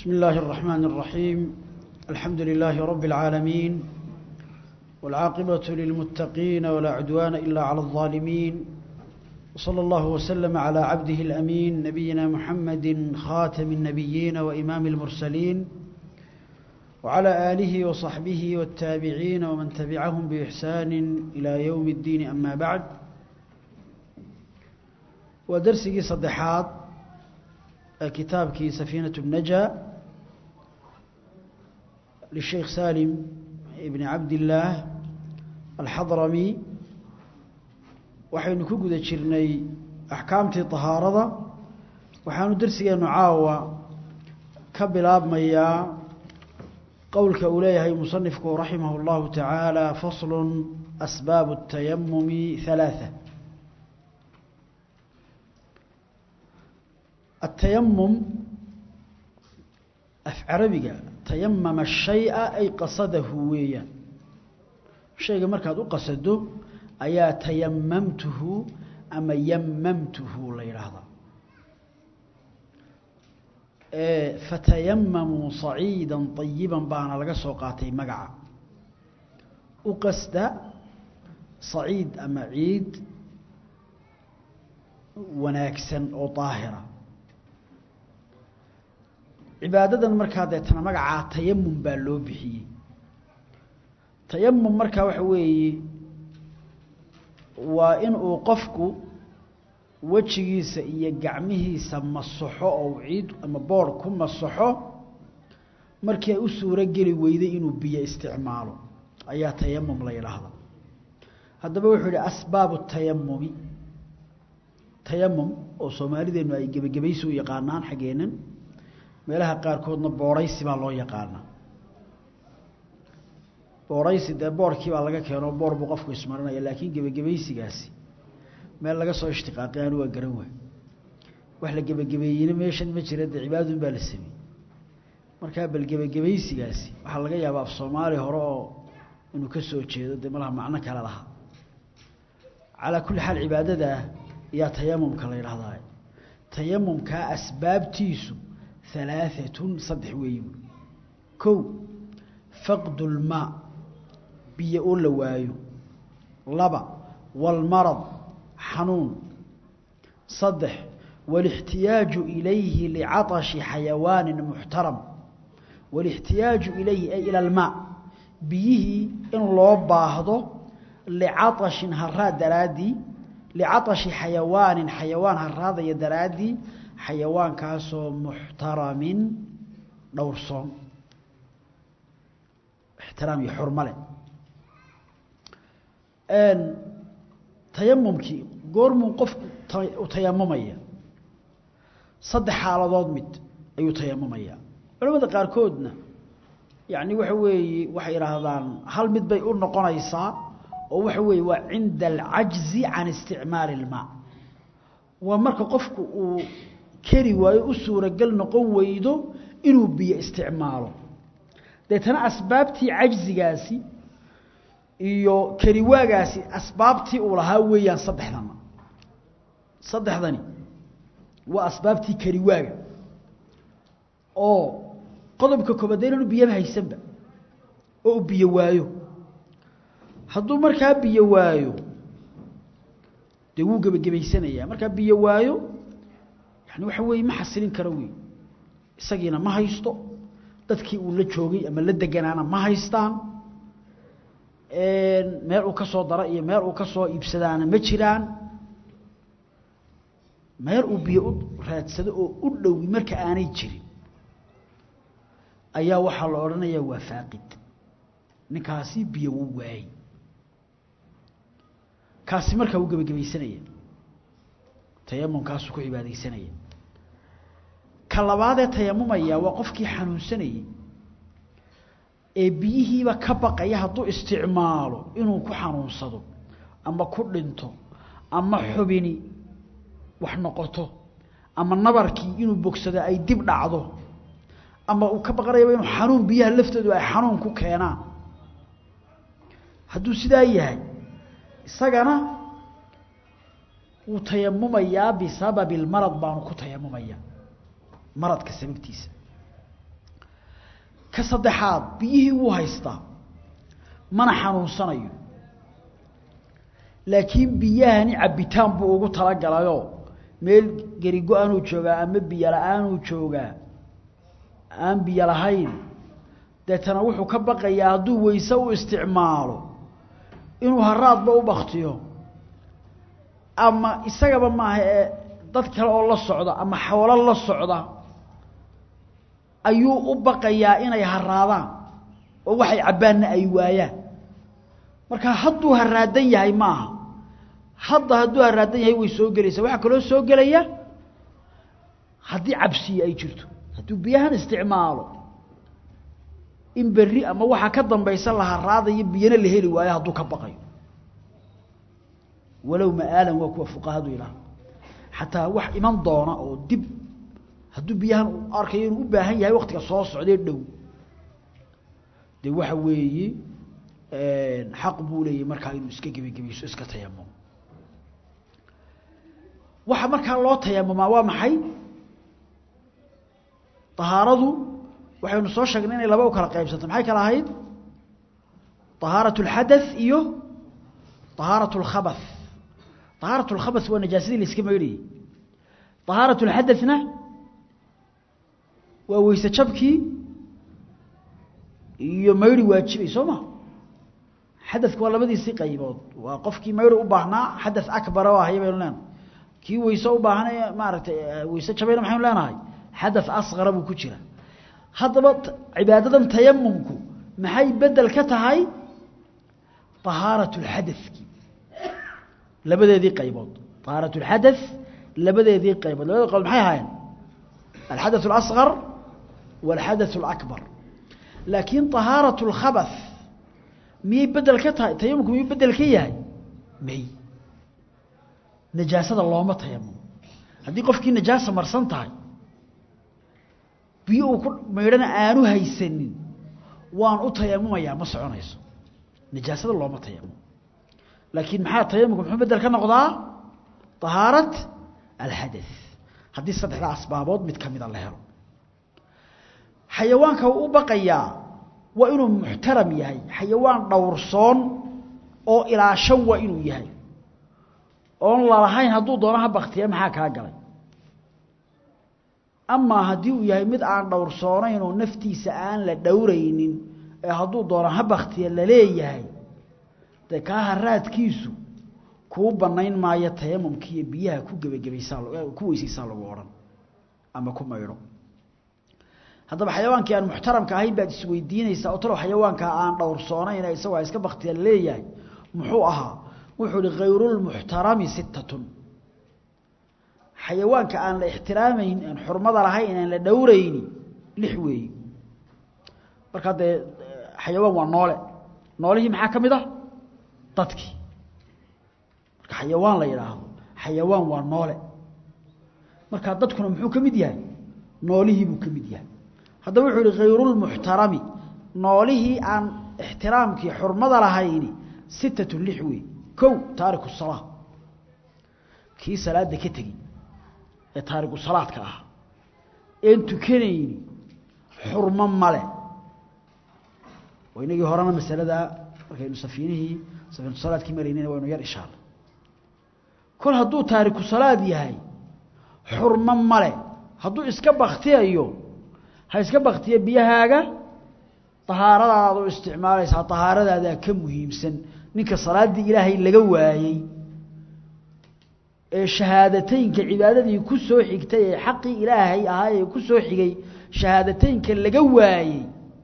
بسم الله الرحمن الرحيم الحمد لله رب العالمين والعاقبة للمتقين ولا عدوان إلا على الظالمين وصلى الله وسلم على عبده الأمين نبينا محمد خاتم النبيين وإمام المرسلين وعلى آله وصحبه والتابعين ومن تبعهم بإحسان إلى يوم الدين أما بعد ودرسي صدحات كتابك سفينة النجا للشيخ سالم بن عبد الله الحضرمي waxaynu ku guda jirnay axkaamtii tahaarada waxaanu darsigeenu caawa ka bilaabmayaa qowlka uu leeyahay musanifku raximah اllahu tacaala faslu asbaabu الtayamumi ثalaaثة التيمم af carabiga tayamama الشhayءa ay qasadahu weeyaan shayga markaad u qasado ayaa tayamamtuhu ama yamamtuhu la yidhaahdaa fatayamamuu صaciida طayiba baana laga soo qaatay magaca u qasda saciid ama ciid wanaagsan oo daahira cibaadadan markaa deetana magacaa tayamum baa loo bixiyey tayamum markaa waxa weeye waa in uu qofku wejigiisa iyo gacmihiisa masaxo oo ciid ama boor ku masaxo markii ay u suuro geli weyday inuu biyo isticmaalo ayaa tayamum la yidhaahda haddaba wuxuu yihi asbaabu tayamumi tayamum oo soomaalideennu ay gebagabaysi u yaqaanaan xaggeennan meelaha qaarkoodna boorhaysi baa loo yaqaanaa boorhaysi dee boorkii baa laga keeno boor buu qofku ismarinaya laakiin gebagabaysigaasi meel laga soo ishtiqaaqay anu waa garan waay wax la gebagabeeyeyna meeshan ma jira dee cibaadun baa la sameeyey markaa bal gebagabaysigaasi waxaa laga yaabaa af soomaali hore oo inuu ka soo jeedo dee malaha macno kale lahaa calaa kulli xaal cibaadadaa yaa tayamumka la yidhahdaa tayamumkaa asbaabtiisu halaaatun saddex weeyi kow faqdu lmaa biyo oo la waayo laba walmarad xanuun saddex walixtiyaaju ilayhi licaطashi xayawaanin muxtaram walixtiyaaju ilayhi ay ila almaa biyihii in loo baahdo licaطashin haraad daraaddii licaطashi xayawaanin xayawaan haraadaya daraaddii xayawaankaasoo muxtaramin dhowrsoon ixtiraam iyo xurmo leh tayamumkii goormuu qofku u tayamumaya saddex xaaladood mid ayuu tayamumaya culamada qaarkoodna yacni waxa weeye waxay yidhaahdaan hal mid bay u noqonaysaa oo waxa weeye waa cinda alcajzi can isticmaali ilmaa waa marka qofku uu keri waayo u suuragal noqon weydo inuu biyo isticmaalo deetana asbaabtii cajzigaasi iyo keriwaagaasi asbaabtii uu lahaa weeyaan saddexdana saddexdani waa asbaabtii keriwaaga oo qodobka koobaad dee inaanu biyaba haysanba oo uu biyo waayo hadduu markaa biyo waayo dee wuu gebagabaysanayaa markaa biyo waayo yani waxa weeye ma xasilin karo wey isagiina ma haysto dadkii uu la joogay ama la deganaana ma haystaan meel uu ka soo dara iyo meel uu ka soo iibsadaana ma jiraan meel uu biyo u raadsado oo u dhowi marka aanay jirin ayaa waxaa la odhanayaa waa faaqid ninkaasi biyo wuu waayey kaasi markaa wuu gebagabaysanaya tayamumkaasuu ku cibaadaysanaya ka labaadee tayamumaya waa qofkii xanuunsanayey ee biyihiiba ka baqaya hadduu isticmaalo inuu ku xanuunsado ama ku dhinto ama xubini wax noqoto ama nabarkii inuu bogsado ay dib dhacdo ama uu ka baqanayaba inuu xanuun biyaha laftoodu ay xanuun ku keenaan hadduu sidaa yahay isagana wuu tayamumayaa bisababi اlmarad baanu ku tayamumaya maradka sababtiisa ka saddexaad biyihii wuu haystaa mana xanuunsanayo laakiin biyahani cabbitaan buu ugu talagalayoo meel gerigo-aanuu joogaa ama biyo la-aanuu joogaa aan biyo lahayn deetana wuxuu ka baqayaa hadduu weyse u isticmaalo inuu haraadba u baktiyo ama isagaba maaha ee dad kale oo la socda ama xoolo la socda ayuu u baqayaa inay haraadaan oo waxay cabbaanna ay waayaan marka hadduu haraadan yahay maaha hadda hadduu haraadan yahay way soo gelaysaa waxaa kaloo soo gelaya haddii cabsiye ay jirto hadduu biyahan isticmaalo in berri ama waxaa ka dambaysa la haraadayo biyana la heli waayo hadduu ka baqayo walow ma'aalan waa kuwa fuqahadu ilaah xataa wax iman doona oo dib hadduu biyahan u arkayo inuu u baahan yahay waktiga soo socdee dhow dee waxa weeye xaq buu leeyahy markaa inuu iska gebagebayso iska tayamumo waxa markaa loo tayamumaa waa maxay طahaaradu waxaynu soo sheegnay inay laba u kala qaybsanto maxay kala ahayd طahaaraة الxadaث iyo طahaaraة الkhabaث طahaaraة الkhabaث waa najaasadii la iska maydhayey طahaaraة الxadaثna waa weyse jabkii iyo mayri waajibay soo ma xadaثku waa labadiisii qaybood waa qofkii mayri u baahnaa xadaث akbara o ahaya baynu leenahay kii weyse u baahnay maaragtay weyse jabayna maxaynu leenahay xadaث asqara buu ku jira haddaba cibaadadan tayamumku maxay bedel ka tahay طahaaraة اlxadaثki labadeedii qaybood طahaaraة اlxadaث labadeedii qaybood labada qaybood maxay ahaayeen alxadaث اlasqar wاlxadaث اlakbar laakiin طahaaraة اlkhabaث miyay bedel ka tahay tayamumku miyuu bedel ka yahay may najaasada looma tayamumo haddii qofkii najaasa marsan tahay biyo uu ku maydhana aanu haysanin waan u tayamumayaa ma soconayso najaasada looma tayamumo laakiin maxaa tayamumka muxuu bedel ka noqdaa طahaarat alxadaث haddii saddexda asbaabood mid ka mida la helo xayawaanka uu u baqayaa waa inuu muxtaram yahay xayawaan dhowrsoon oo ilaashan waa inuu yahay oon lalahayn hadduu doono ha baktiya maxaa kaa galay amaa haddii uu yahay mid aan dhowrsoonayn oo naftiisa aan la dhowraynin ee hadduu doono ha baktiya laleeyahay dee kaa haraadkiisu kuu bannayn maayo tayamumkiiyo biyaha ku gebagabaysaa ku weysaysaa lagu odhan ama ku maydho haddaba xayawaankii aan muxtaramka ahayn baad isweydiinaysaa oo talow xayawaankaa aan dhowrsoonayn isagoo iska baktiya laleeyahay muxuu ahaa wuxuu ihi khayrulmuxtarami sittatun xayawaanka aan la ixtiraamayn aan xurmada lahayn aan la dhowrayni lix weeye markaa dee xayawaan waa noole noolihii maxaa ka mid ah dadkii marka xayawaan la yidhaahdo xayawaan waa noole markaa dadkuna muxuu ka mid yahay noolihii buu ka mid yahay haddaba wuxuu yihi khayrulmuxtarami noolihii aan ixtiraamkii xurmada lahayni sittatu lix wey kow taariku salaa kii salaada ka tegi ee taariku salaadka ah een tukanayni xurmo male inagii horena masaladaa markaynu safiinihii safiinatu salaadkii maraynayna waynu yar ishaarnay kol hadduu taariku salaad yahay xurmo male hadduu iska baktiyayo ha iska baktiya biyahaaga tahaaradaadu isticmaalaysaa tahaaradaadaa ka muhiimsan ninka salaaddii ilaahay laga waayey ee shahaadateynka cibaadadii ku soo xigtay ee xaqii ilaahay ahaa ee ku soo xigay shahaadateynka laga waayey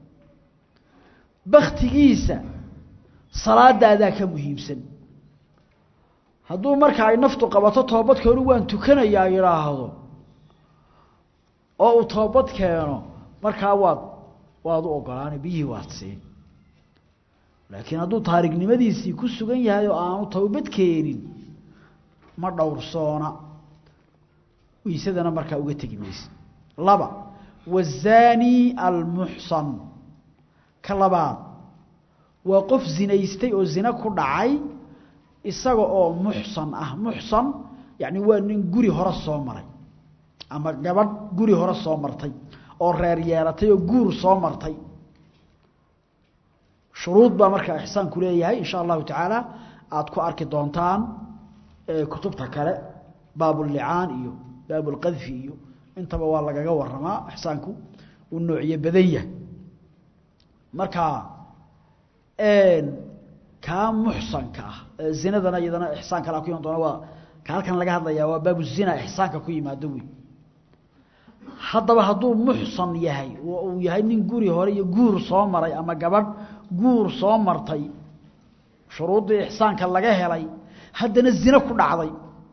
baktigiisa salaadaadaa ka muhiimsan hadduu marka ay naftu qabato toobadkeenu waan tukanayaa yidhaahdo oo uu toobad keeno markaa waad waad u ogolaana biyihii waad siin laakiin hadduu taarignimadiisii ku sugan yahay oo aanu towbad keenin ma dhowrsoona weysadana markaa uga tegi mayse laba wazaani almuxsan ka labaad waa qof zinaystay oo zina ku dhacay isaga oo muxsan ah muxsan yacni waa nin guri hore soo maray ama gabadh guri hore soo martay oo reer yeelatay oo guur soo martay shuruud baa markaa ixsaanku leeyahay insha allahu tacaala aada ku arki doontaan kutubta kale baabullicaan iyo baabulqadfi iyo intaba waa lagaga waramaa ixsaanku uu noociye badan yahay marka kaa muxsanka ah zinadana iyadana ixsaan kale ku iman doona waa ka halkan laga hadlayaa waa baabu zina ixsaanka ku yimaado wey haddaba hadduu muxsan yahay oo uu yahay nin guri hore iyo guur soo maray ama gabadh guur soo martay shuruuddii ixsaanka laga helay haddana zine ku dhacday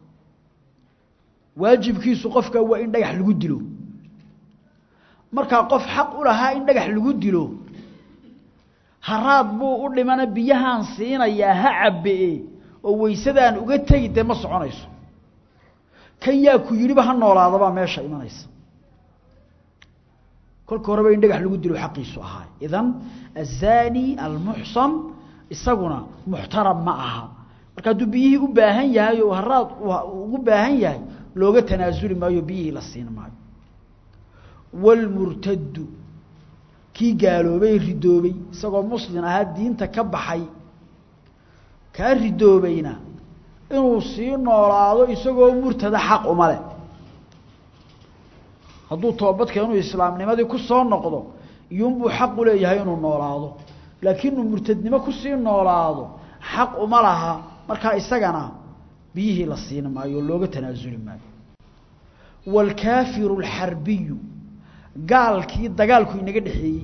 waajibkiisu qofka waa in dhagax lagu dilo markaa qof xaq u lahaa in dhagax lagu dilo haraad buu u dhimana biyahaan siinayaa ha cabbe-e oo weysadaan uga tegi dee ma soconayso kan yaa ku yidhiba ha noolaadabaa meesha imanaysa kolka horeba in dhagax lagu dilo xaqiisu ahaa idan azani almuxsan isaguna muxtaram ma aha marka hadduu biyihii u baahan yahay oo haraad ugu baahan yahay looga tanaasuli maayo biyihii la siin maayo waalmurtaddu kii gaaloobay ridoobay isagoo muslin ahaa diinta ka baxay kaa ridoobayna inuu sii noolaado isagoo murtada xaq uma leh hadduu toobadka inuu islaamnimadii ku soo noqdo iyuunbuu xaq u leeyahay inuu noolaado laakiin inuu murtadnimo kusii noolaado xaq uma laha markaa isagana biyihii la siin maayo looga tanaasuli maayo waalkaafiru alxarbiyu gaalkii dagaalku inaga dhexeeyey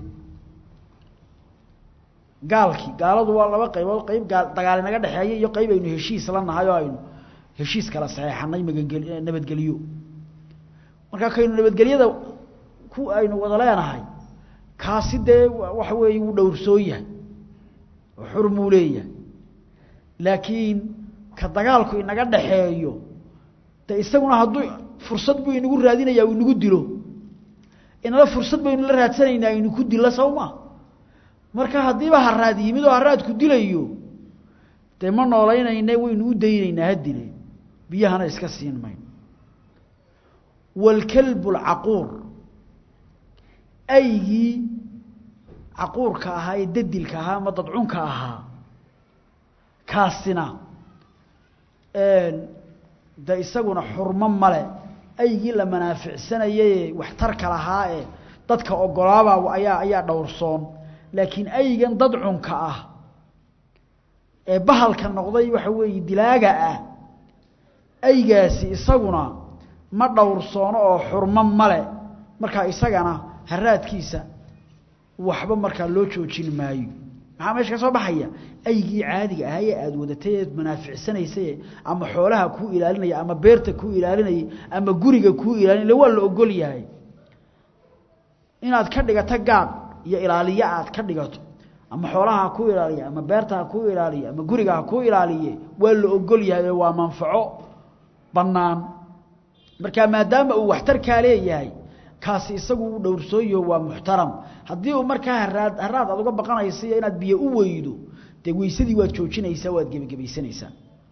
gaalkii gaaladu waa laba qaybood qayb gaal dagaal inaga dhexeeya iyo qayb aynu heshiis la nahay oo aynu heshiis kala saxeexanay magangel nabadgelyo markaa kaynu nabadgelyada ku aynu wada leenahay kaasi dee waxa weeye wuu dhowrsoon yahay oo xurmuu leeyahay laakiin ka dagaalku inaga dhaxeeyo de isaguna hadduu fursad buu inagu raadinayaa uu inagu dilo inala fursad baynu la raadsanaynaa inu ku dilo sawma marka haddiiba haraad yimid oo haraadku dilayo dee ma noolaynayne waynu u daynaynaa ha dile biyahana iska siin mayno waalkalbu alcaquur aygii caquurka ahaa ee dadilka ahaa ama dadcunka ahaa kaasina de isaguna xurmo male aygii la manaaficsanayee waxtarka lahaa ee dadka ogolaaba ayaa ayaa dhowrsoon laakiin aygan dadcunka ah ee bahalka noqday waxa weeye dilaaga ah aygaasi isaguna ma dhowrsoono oo xurmo male markaa isagana haraadkiisa waxba markaa loo joojin maayo maxaa meesha ka soo baxaya aygii caadiga ahaa ee aada wadatay eed manaaficsanaysay ama xoolaha kuu ilaalinaya ama beerta kuu ilaalinayay ama guriga kuu ilaalinaya waa la ogol yahay inaad ka dhigato gaad iyo ilaaliye aad ka dhigato ama xoolaha ha kuu ilaaliya ama beerta ha kuu ilaaliye ama guriga ha kuu ilaaliye waa la ogol yahay oo waa manfaco bannaan marka maadaama uu waxtarkaa leeyahay kaasi isagu uu dhowrsooyo waa muxtaram haddii uu markaa haraad haraad aad uga baqanaysa iyo inaad biyo u weydo dee weysadii waad joojinaysaa waad gebagebaysanaysaa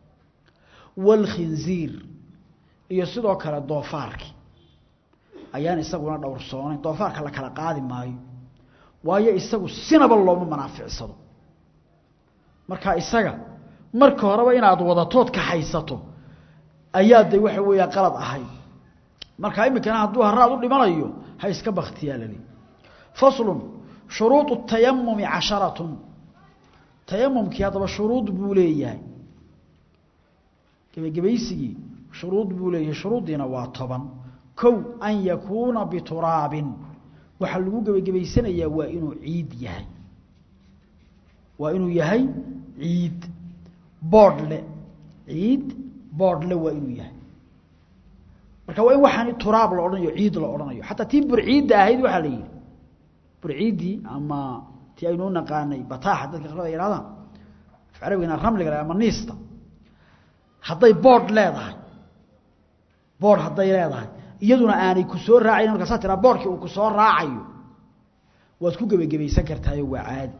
waalkhinziir iyo sidoo kale doofaarki ayaan isaguna dhowrsoonayn doofaarka la kala qaadi maayo waayo isagu sinaba looma manaaficsado marka isaga marka horeba inaad wadatood ka haysato ayaa de waxa weeya qalad ahayd marka iminkana hadduu haraad u dhimanayo ha iska baktiyaa lali faslun shuruudu tayamumi casharatun tayamumkii haddaba shuruud buu leeyahay gebagebaysigii shuruud buu leeyahay shuruuddiina waa toban kow an yakuuna bituraabin waxaa lagu gebagebaysanayaa waa inuu ciid yahay waa inuu yahay ciid boodhle ciid boodhle waa inuu yahay marka waa in waxaan turaab la odhanayo ciid la odhanayo xataa tii burciidda ahayd waxaa la yidhi burciiddii ama tii aynu u naqaanay bataaxa dadka qaarkood ay yidhahdaan af carabigana ramliga le ama niista hadday boodh leedahay boodh hadday leedahay iyaduna aanay ku soo raacayn markaasaa tiraa boodhkii uu ku soo raacayo waad ku gebagebaysan kartaayo waa caadi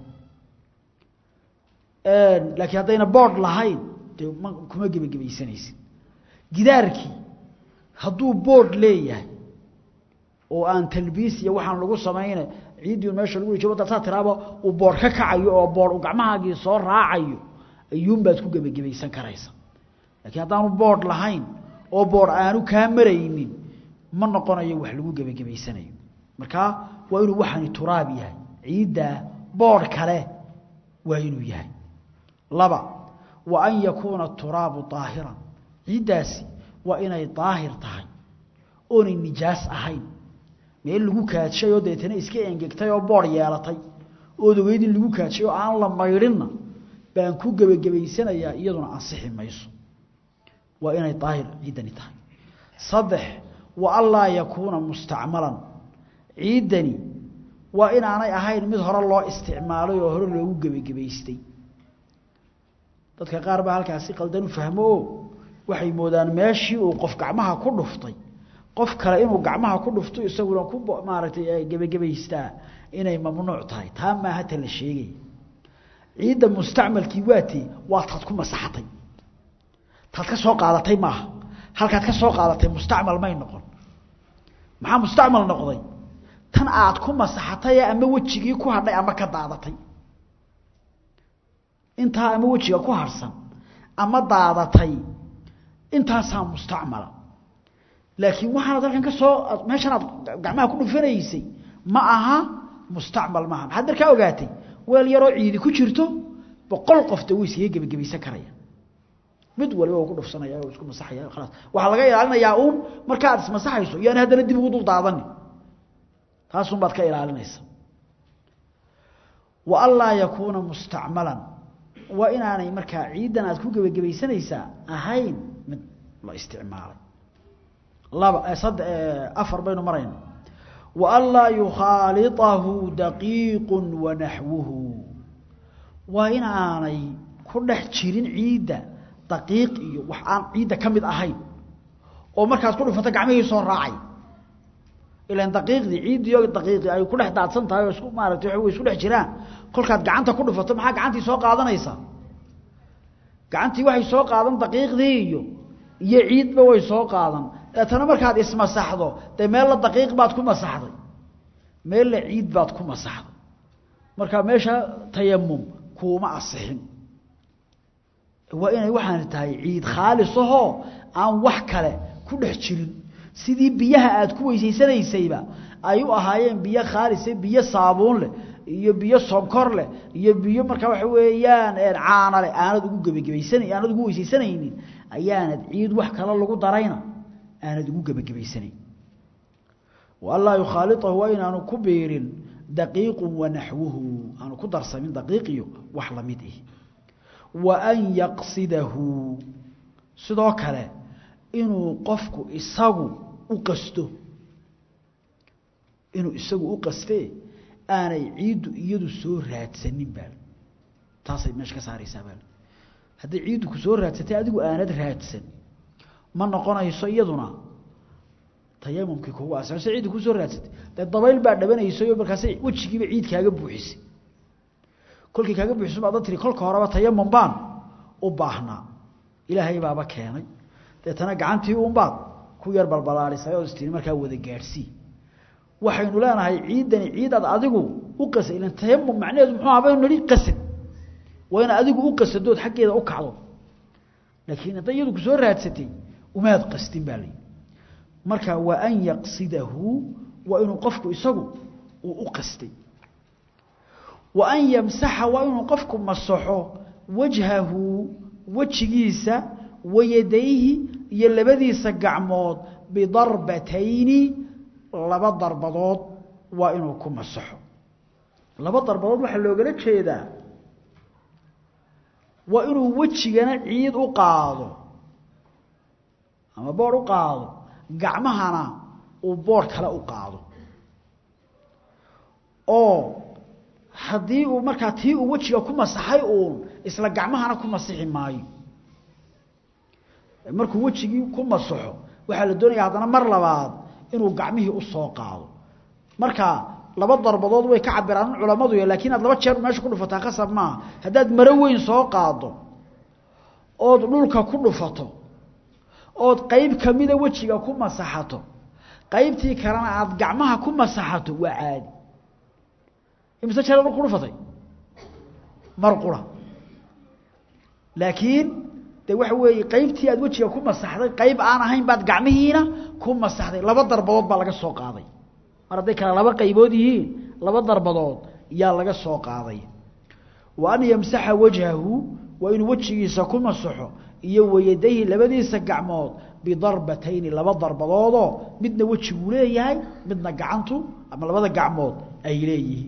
laakiin haddayna boodh lahayn dee ma kuma gebagebaysanaysid gidaarkii hadduu boodh leeyahay oo aan talbiis iyo waxaan lagu samayna ciiddii meesha lagu rijo wadda saa tiraaba uu boor ka kacayo oo boor uu gacmahaagii soo raacayo ayuunbaad ku gebagabaysan karaysa laakiin haddaanu boodh lahayn oo boodh aanu kaa maraynin ma noqonayo wax lagu gebagabaysanayo markaa waa inuu waxani turaab yahay ciiddaa boodh kale waa inuu yahay laba wa an yakuuna turaabu daahiran ciiddaasi waa inay daahir tahay oonay nijaas ahayn meel lagu kaadshay oo deetana iska engegtay oo boodh yeelatay ood ogeyd in lagu kaadshay oo aan la maydhinna baan ku gebagabaysanayaa iyaduna ansixi mayso waa inay daahir ciiddani tahay saddex wa anlaa yakuuna mustacmalan ciiddani waa inaanay ahayn mid hore loo isticmaalay oo hore loogu gebagabaystay dadka qaar baa halkaasi qaldan u fahmo oo waxay moodaan meeshii uu qof gacmaha ku dhuftay qof kale inuu gacmaha ku dhufto isaguna ku maaragtay gebagabaystaa inay mamnuuc tahay taa maaha ta la sheegay ciidda mustacmalkii waatee waa taad ku masaxatay taad ka soo qaadatay maaha halkaad ka soo qaadatay mustacmal may noqon maxaa mustacmal noqday tan aad ku masaxatay ama wejigii ku hadhay ama ka daadatay intaa ama wejiga ku harsan ama daadatay intaasaa mustacmala laakiin waxaanad halkan ka soo meeshan aad gacmaha ku dhufanaysay ma aha mustacmal maaha maxaad markaa ogaatay weel yaroo ciidi ku jirto boqol qofta way iskaga gebagabaysan karaya mid waliba uu ku dhufsanaya oo isku masaxaya khalaas waxaa laga ilaalinayaa uun marka aad ismasaxayso yaani haddana dib ugu dul daadani taasun baad ka ilaalinaysa wa anlaa yakuuna mustacmalan waa inaanay markaa ciiddan aad ku gebagabaysanaysaa ahayn mid la isticmaalay laba sadde afar baynu marayna wa anlaa yukhaaliطahu daqiiqu wanaxwuhu waa in aanay ku dhex jirin ciidda daqiiq iyo wax aan ciidda ka mid ahayn oo markaad ku dhufato gacmihii soo raacay ilaan daqiiqdii ciiddii oo daqiiqii ay ku dhex daadsan tahay oo isku maaragtay way isku dhex jiraan kolkaad gacanta ku dhufato maxaa gacantii soo qaadanaysaa gacantii waxay soo qaadan daqiiqdii iyo iyo ciidba way soo qaadan deetana markaad ismasaxdo dee meella daqiiq baad ku masaxday meella ciid baad ku masaxday marka meesha tayamum kuuma asixin waa inay waxaan tahay ciid khaalisahoo aan wax kale ku dhex jirin sidii biyaha aad ku weysaysanaysayba ay u ahaayeen biyo khaalise biyo saabuun leh iyo biyo sonkor leh iyo biyo markaa waxa weeyaan caana leh aanad ugu gebagabaysana aanad ugu weysaysanaynin ayaanad ciid wax kale lagu darayna aanad ugu gebagabaysanayn waanlaa yukhaaliطahu waa inaanu ku biirin daqiiqu wanaxwuhu aanu ku darsamin daqiiqiyo wax lamid ih wa an yaqsidahu sidoo kale inuu qofku isagu u qasto inuu isagu u qastee aanay ciiddu iyadu soo raadsanin baa taasay meesha ka saaraysaa baa hadday ciiddu ku soo raadsatay adigu aanad raadsan ma noqonayso iyaduna tayamumkii kugu asase ciiddu ku soo raadsatay dee dabayl baa dhabanaysayo markaasay wejigiiba ciid kaaga buuxisay kolkii kaaga buuxiso baad tiri kolka horeba tayamum baan u baahnaa ilaahay baaba keenay deetana gacantii uunbaad ku yar balbalaarisay oo istiri markaa wada gaadhsii waxaynu leenahay ciiddani ciidaad adigu u qasay ilan tayamum macnaheedu muxuu ahaa baynu nidhi qasad waa inaad adigu u qasadood xaggeeda u kacdo laakiin hadday iyadu ku soo raadsatay umaad qastin baa layidhi marka waa an yaqsidahu waa inuu qofku isagu uu u qastay wa an yamsaxa waa inuu qofku masaxo wajhahu wejigiisa wayadayhi iyo labadiisa gacmood bidarbatayni laba darbadood waa inuu ku masaxo laba darbadood waxaa loogala jeedaa waa inuu wejigana ciid u qaado ama boodh u qaado gacmahana uu boodh kale u qaado oo haddii uu markaa tii uu wejiga ku masaxay uun isla gacmahana ku masixi maayo markuu wejigii ku masaxo waxaa la doonaya haddana mar labaad inuu gacmihii u soo qaado marka laba darbadood way ka cabiraan culammadu laakiin aad laba jeer meesha ku dhufataa khasab maaha haddaad maro weyn soo qaado ood dhulka ku dhufato ood qayb kamida wejiga ku masaxato qaybtii kalena aada gacmaha ku masaxato waa caadi imise jeer mar ku dhufatay mar qura laakiin de waxa weeye qaybtii aad wejiga ku masaxday qayb aan ahayn baad gacmihiina ku masaxday laba darbadood baa laga soo qaaday mar hadday kale laba qaybood yihiin laba darbadood yaa laga soo qaaday wa an yamsaxa wajhahu waa inuu wejigiisa ku masaxo iyo wayadayhi labadiisa gacmood bidarbatayni laba darbadoodoo midna wejiguu leeyahay midna gacantu ama labada gacmood ay leeyihiin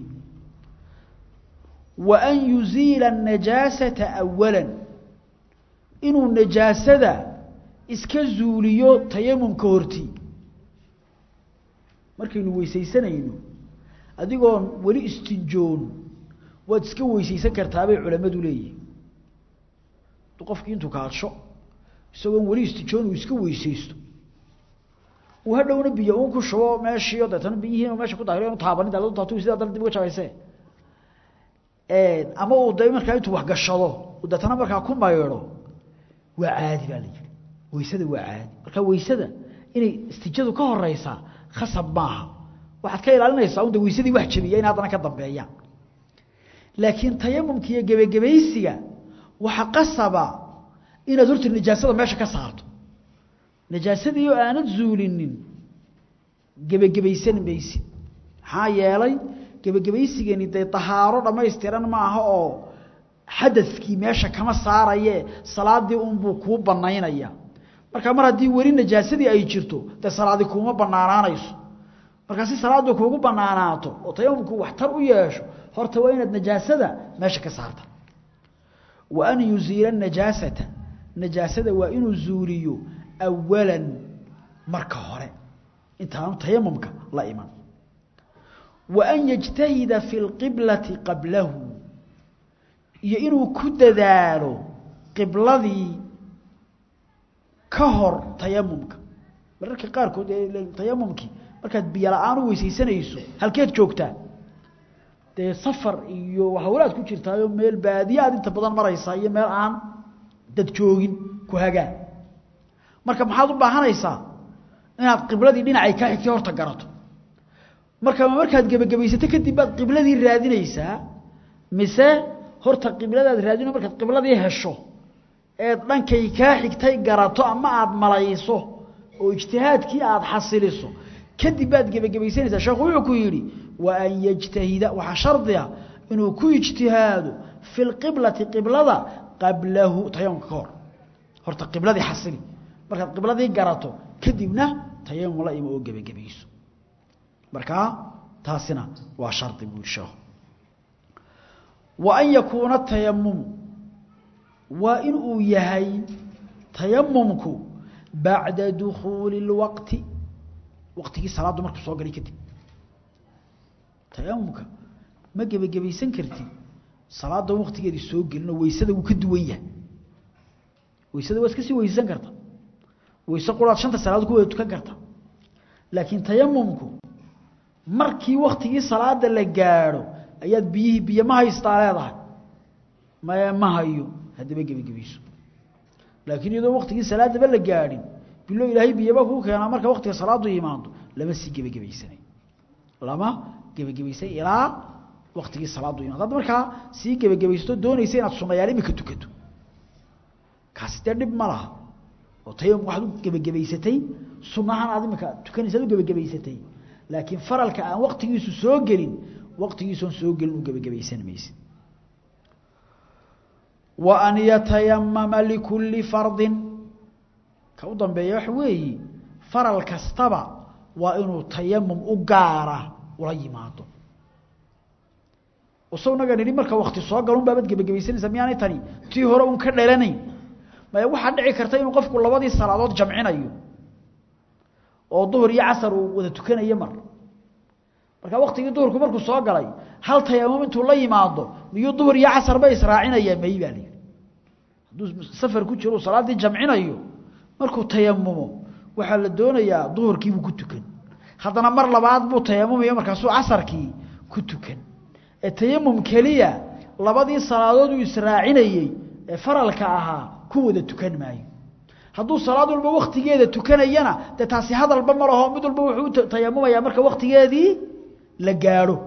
wa an yuziila anajaasata awalan inuu najaasada iska zuuliyo tayamumka hortii markaynu weysaysanayno adigoon weli istinjoon waad iska weysaysan kartaabay culammadu leeyihin qofkii intuu kaadsho isagoon weli istinjoon uu iska weysaysto uu hadhowna biyo uun ku shubo meeshiio deetana biyihiin meesha ku daahiro inu taabanin daatu sidaa dana dib uga jabayse ama uu da markaa intuu waxgashado deetana markaa ku maydho waa caadi baa la yihi weysada waa caadi marka weysada inay istijadu ka horeysaa khasab maaha waxaad ka ilaalinaysaa un de weysadii wax jabiya in haddana ka dambeeyaan laakiin tayamumka iyo gebagebaysiga waxa qasaba inaad horta najaasada meesha ka saarto najaasadii oo aanad zuulinin gebagebaysan maysid maxaa yeelay gebagebaysigani dee tahaaro dhammaystiran maaha oo xadadkii meesha kama saaraye salaadii unbuu kuu banaynaya marka mar haddii weli najaasadii ay jirto dee salaadi kuuma banaanaanayso markaa si salaadu kuugu banaanaato oo tayamumku waxtar u yeesho horta waa inaad najaasada meesha ka saarta wa an yuziila najaasata najaasada waa inuu zuuliyo awalan marka hore intaanu tayamumka la iman wa an yajtahida fi lqiblati qablahu iyo inuu ku dadaalo qibladii ka hor tayamumka mararka qaarkood tayamumkii markaad biyo la-aan u weysaysanayso halkeed joogtaa dee safar iyo hawlaad ku jirtaayo meel baadiye aad inta badan maraysaa iyo meel aan dad joogin ku hagaan marka maxaad u baahanaysaa inaad qibladii dhinacay kaa xigtay horta garato marka markaad gebagabaysato kadib baad qibladii raadinaysaa mise horta qibladaad raadino markaad qibladii hesho eed dhankay kaa xigtay garato ama aad malayso oo ijtihaadkii aad xasiliso kadib baad gebagabaysanaysaa sheekhu wuxuu ku yidhi wa an yajtahida waxaa shardiga inuu ku ijtihaado fi lqiblati qiblada qablahu tayamumka ka hor horta qibladii xasili markaad qibladii garato kadibna tayamum la imo oo gebagabayso markaa taasina waa shardi buu sheekhu wa an yakuuna tayamumu waa in uu yahay tayamumku bacda dukhuuli اlwaqti waqtigii salaaddu markuu soo galay kadib tayamumka ma gebagabaysan kartid salaada waqtigeedii soo gelinoo weysada wuu ka duwan yahay weysada waa iska sii weysaysan karta weyse quraad shanta salaadood ku wada tukan karta laakiin tayamumku markii waktigii salaada la gaadho ayaad biyihii biyo ma haystaa leedahay maye ma hayo haddaba gebagebayso laakiin iyadoo waktigii salaadaba la gaadhin bilo ilaahay biyaba kuu keenaa marka waktiga salaadu imaado lama sii gebagebaysanay lama gebagebaysan ilaa waktigii salaadu imaado hadda markaa sii gebagebaysto doonaysa inaad sunayaal imika tukato kaasi dee dhib ma laha oo tayamum waxaad u gebagebaysatay sunahan aad imika tukanaysa ad u gebagebaysatay laakiin faralka aan waktigiisu soo gelin waktigiisoon soo gelin u gebagebaysan maysid wa an yatayamama likulli fardin ka u dambeeya waxa weeyi faral kastaba waa inuu tayamum u gaara ula yimaado usagnaga nidhi marka wakti soo galun baabad gebagebaysanaysa miyaanay tani tii hore un ka dhalanayn maya waxaa dhici karta inuu qofku labadii salaadood jamcinayo oo duhur iyo casar uu wada tukanayo mar marka waktigii duhurku markuu soo galay hal tayamum intuu la yimaado miyuu duhur iyo casar ba israacinaya may baa layidhi hadduu safar ku jiro uu salaaddii jamcinayo markuu tayamumo waxaa la doonayaa duhurkiibuu ku tukan haddana mar labaad buu tayamumaya markaasuu casarkii ku tukan ee tayamum keliya labadii salaadood uu israacinayey ee faralka ahaa ku wada tukan maayo hadduu salaad walba waktigeeda tukanayana dee taasi hadalba ma laho mid walba wuxuu u tayamumayaa marka waktigeedii la gaadho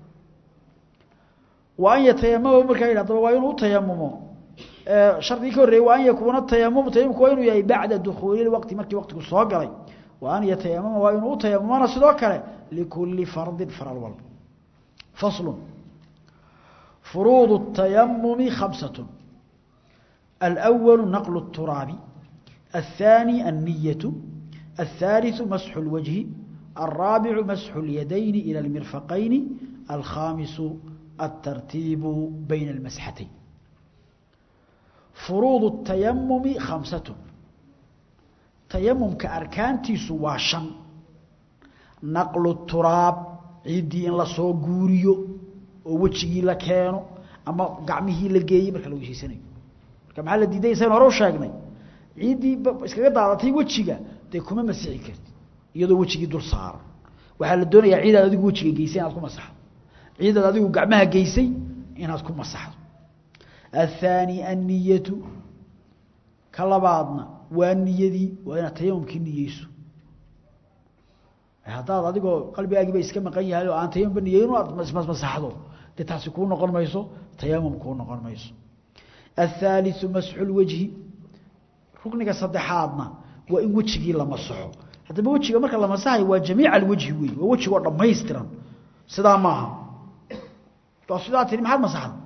wa an yatayamama markaa yidhi adaba waa inuu u tayamumo shardigii ka horreeyey wa an yakuuna tayamum tayamumku waa inuu yahay bacda dukhuuli waqti markii waqtigu soo galay wa an yatayamama waa inuu u tayamumana sidoo kale likulli fardin faral walba faslun فروض التيمم خمسة الأول نقل التراب الثاني النية الثالث مسح الوجه الرابع مسح اليدين إلى المرفقين الخامس الترتيب بين المسحتين فروض التيمم خمسة تيمم كأركانتي سواشا نقل التراب عيدي إن لصو قوريو oo wejigii la keeno ama gacmihii la geeyey marka la weysaysanayo marka maxaa la diiday saynu hore u sheegnay ciiddii iskaga daadatay wejiga dee kuma masixi karti iyadoo wejigii dul saaran waxaa la doonayaa ciidaad adigu wejiga geysay inaad ku masaxdo ciidaad adigu gacmaha geysay inaad ku masaxdo athaani anniyatu ka labaadna waa niyadii waa inaad tayamumkii niyeyso haddaad adigoo qalbigaagiiba iska maqan yahay oo aan tayamumba niyeyn aad masaxdo dee taasi kuu noqon mayso tayamum kuu noqon mayso athaaliu masxu lwajhi rukniga saddexaadna waa in wejigii la masaxo haddaba wejiga marka la masaxayo waa jamiica alwajhi wey waa wejigoo dhammaystiran sidaa maaha waa sidaa tiri maxaad masaxda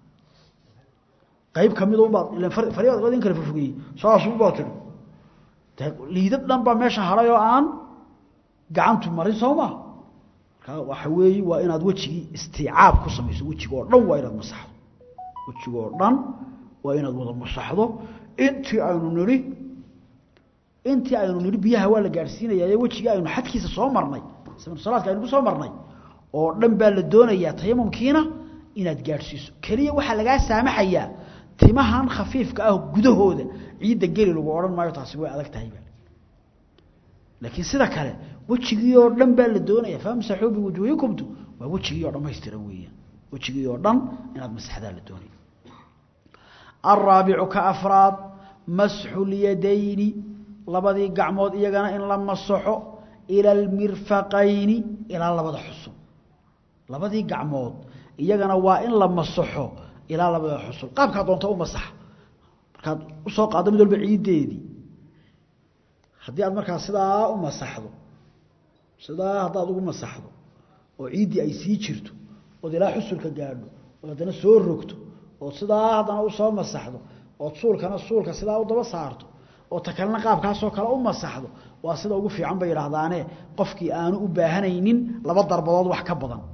qayb kamid unbaad faribaad in kala fofogeeyey saasuunbaa tiri liidad dhan baa meesha haray oo aan gacantu marin soo maa markaa waxa weeye waa inaad wejigii istiicaab ku samayso wejigoo dhan waa inaad masaxdo wejigoo dhan waa inaad wada masaxdo intii aynu nidhi intii aynu nidhi biyaha waa la gaadhsiinayaa wejigii aynu xadkiisa soo marnay salaadka aynu ku soo marnay oo dhan baa la doonayaa tayamumkiina inaad gaadhsiiso keliya waxaa lagaa saamaxayaa timahan khafiifka ah gudahooda ciidda geli lagu odhan maayo taasi way adag tahayba laakiin sida kale wejigii oo dhan baa la doonaya famsaxuu biwujuuhikumtu waa wejigii oo dhammaystiran weeyaan wejigii oo dhan inaad masaxdaa la doonaya alraabicu ka afraad masxu lyadayni labadii gacmood iyagana in la masaxo ila almirfaqayni ilaa labada xusul labadii gacmood iyagana waa in la masaxo ilaa labada xusul qaabkaa doonta u masaxa markaad usoo qaaddo mid walba ciiddeedii haddii aad markaa sidaa u masaxdo sidaa haddaad ugu masaxdo oo ciiddii ay sii jirto ood ilaa xusulka gaadho ood haddana soo rogto ood sidaa haddana usoo masaxdo ood suulkana suulka sidaa u daba saarto oo ta kalena qaabkaasoo kale u masaxdo waa sida ugu fiican bay yidhaahdaane qofkii aanu u baahanaynin laba darbadood wax ka badan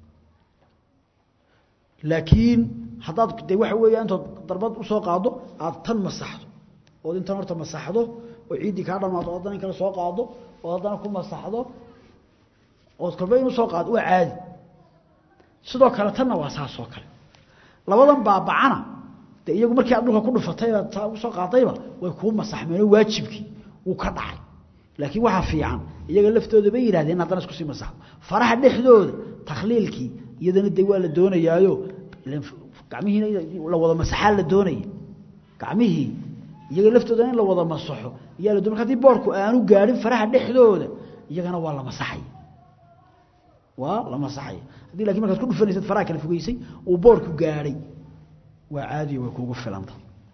laakiin haddaad de waxa weeya intood darbad usoo qaado aada tan masaxdo ood intan horta masaxdo oo ciiddii kaa dhamaato o haddana in kale soo qaado ood haddana ku masaxdo ood kolba in usoo qaado waa caadi sidoo kale tanna waa saasoo kale labadan baabacana de iyagu markii aad dhulka ku dhufatayba taa usoo qaadayba way kuu masaxmeenoo waajibkii wuu ka dhacay laakiin waxaa fiican iyaga laftooda bay yidhahdeen haddana isku sii masaxdo faraha dhexdooda takhliilkii iyadana de waa la doonayaayo gacmihiina la wada masaxaa la doonaya gacmihii iyaga laftooda in la wada masaxo iyaa la doon marka hadii boorku aanu gaadhin faraha dhexdooda iyagana waa la masaxaya waa la masaxaya haddii lakin markaad ku dhufanaysad faraha kala fogeysay uu boorku gaadhay waa caadiya way kuugu filanta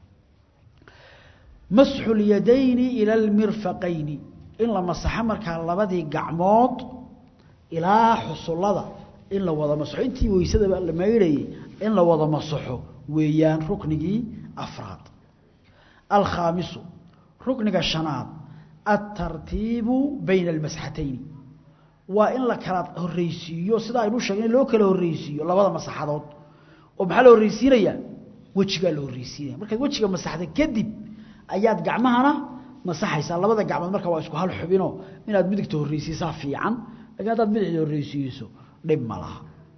masxu lyadayni ila almirfaqayni in la masaxo markaa labadii gacmood ilaa xusullada in la wada masaxo intii weysadaba la maydhayay in la wada masaxo weeyaan ruknigii afraad alkhaamisu rukniga shanaad altartiibu bayna almasxatayni waa in la kala horreysiiyo sida aynu sheegnay loo kala horreysiiyo labada masaxadood oo maxaa la horreysiinayaa wejigaa la horreysiinaya markaad wejiga masaxda kadib ayaad gacmahana masaxaysaa labada gacmood marka waa isku hal xubinoo inaad midigta horreysiisaa fiican lakiin haddaad bidixda horreysiiso dhib ma laha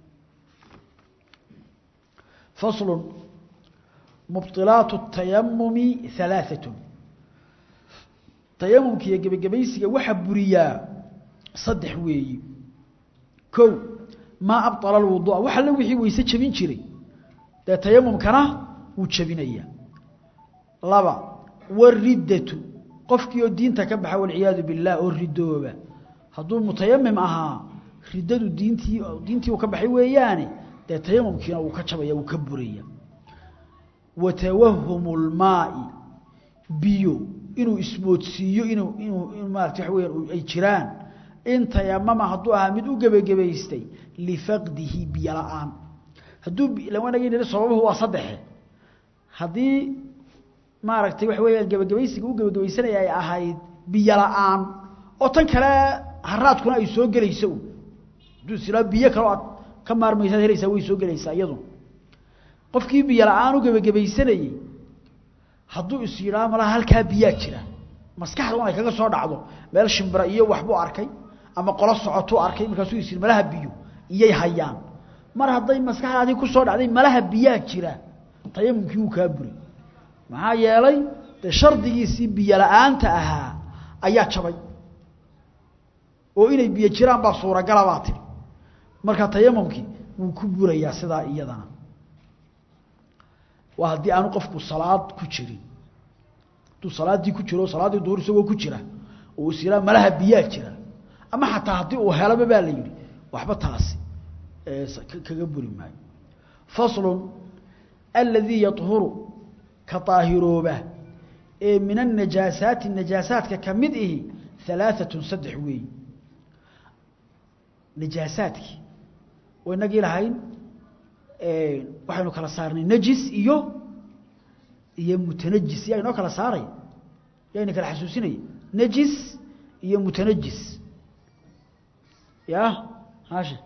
faslu mubطilaat الtayamumi ثalaaثaة tayamumka iyo gebagabaysiga waxaa buriyaa saddex weeyi kow maa abطala اlwuduuء wax alle wixii weyse jebin jiray dee tayamumkana wuu jebinaya laba wاriddatu qofkii oo diinta ka baxa walciyaadu billaah oo ridooba hadduu mutayamim ahaa riddadu diintii diintii uu ka baxay weeyaane dee tayamumkiina wuu ka jabaya wuu ka buraya wa tawahumu lmaai biyo inuu ismoodsiiyo inuu inuu in maarata waxa weyaan ay jiraan in tayamama hadduu ahaa mid u gebagabaystay lifaqdihi biyo la-aan hadduu lawanagi niri sababuhu waa saddexe haddii maaragtay waxa weeyaan gebagabaysiga u gebagabaysanaya ay ahayd biyo la-aan oo tan kale haraadkuna ay soo gelayso hadduu islaa biyo kaleo aad ka maarmaysaad helaysaa way soo gelaysaa iyadu qofkii biyo la-aan u gebagabaysanayey hadduu is yidhaha malaha halkaa biyaa jira maskaxda un ay kaga soo dhacdo meel shimbira iyo waxbuu arkay ama qolo socotuu arkay markaasuu is yidhi malaha biyo iyay hayaan mar hadday maskaxdaadii ku soo dhacday malaha biyaa jira tayamumkii wuu kaa buray maxaa yeelay dee shardigiisii biyo la-aanta ahaa ayaa jabay oo inay biyo jiraan baa suuragala baa tiri marka tayamumkii wuu ku burayaa sidaa iyadana waa haddii aanu qofku salaad ku jirin hadduu salaaddii ku jiro salaaddii duhur isagoo ku jira oo is yihaa malaha biyaa jira ama xataa haddii uu helaba baa la yidhi waxba taasi kaga buri maayo faslun aladii yahuru ka daahirooba ee min anajaasaati najaasaadka ka mid ihi alaaatun saddex weey najaasaadkii oo inagii lahayn waxaynu kala saarnay najis iyo iyo mutanajis yaa inoo kala saaraya yaa ina kala xasuusinaya najis iyo mutanajis ya haashe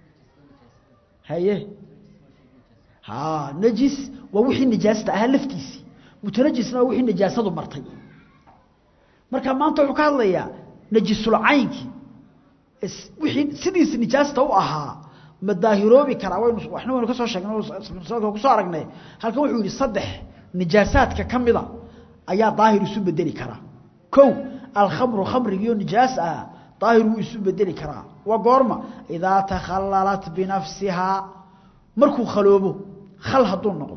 haye ha najis waa wixii nijaasta ahaa laftiisii mutanajisna waa wixii nijaasadu martay marka maanta wuxuu ka hadlayaa najisulcaynkii wixii sidiisi nijaasta u ahaa ma daahiroobi karaa waynu waxna waynu ka soo sheegnay sanadka ku soo aragnay halkan wuxuu yidhi saddex nijaasaadka ka mida ayaa daahir isu bedeli karaa kow alkhamru khamrigiioo nijaas ah daahir wuu isu bedeli karaa waa goorma idaa takhallalat binafsihaa markuu khaloobo khal hadduu noqdo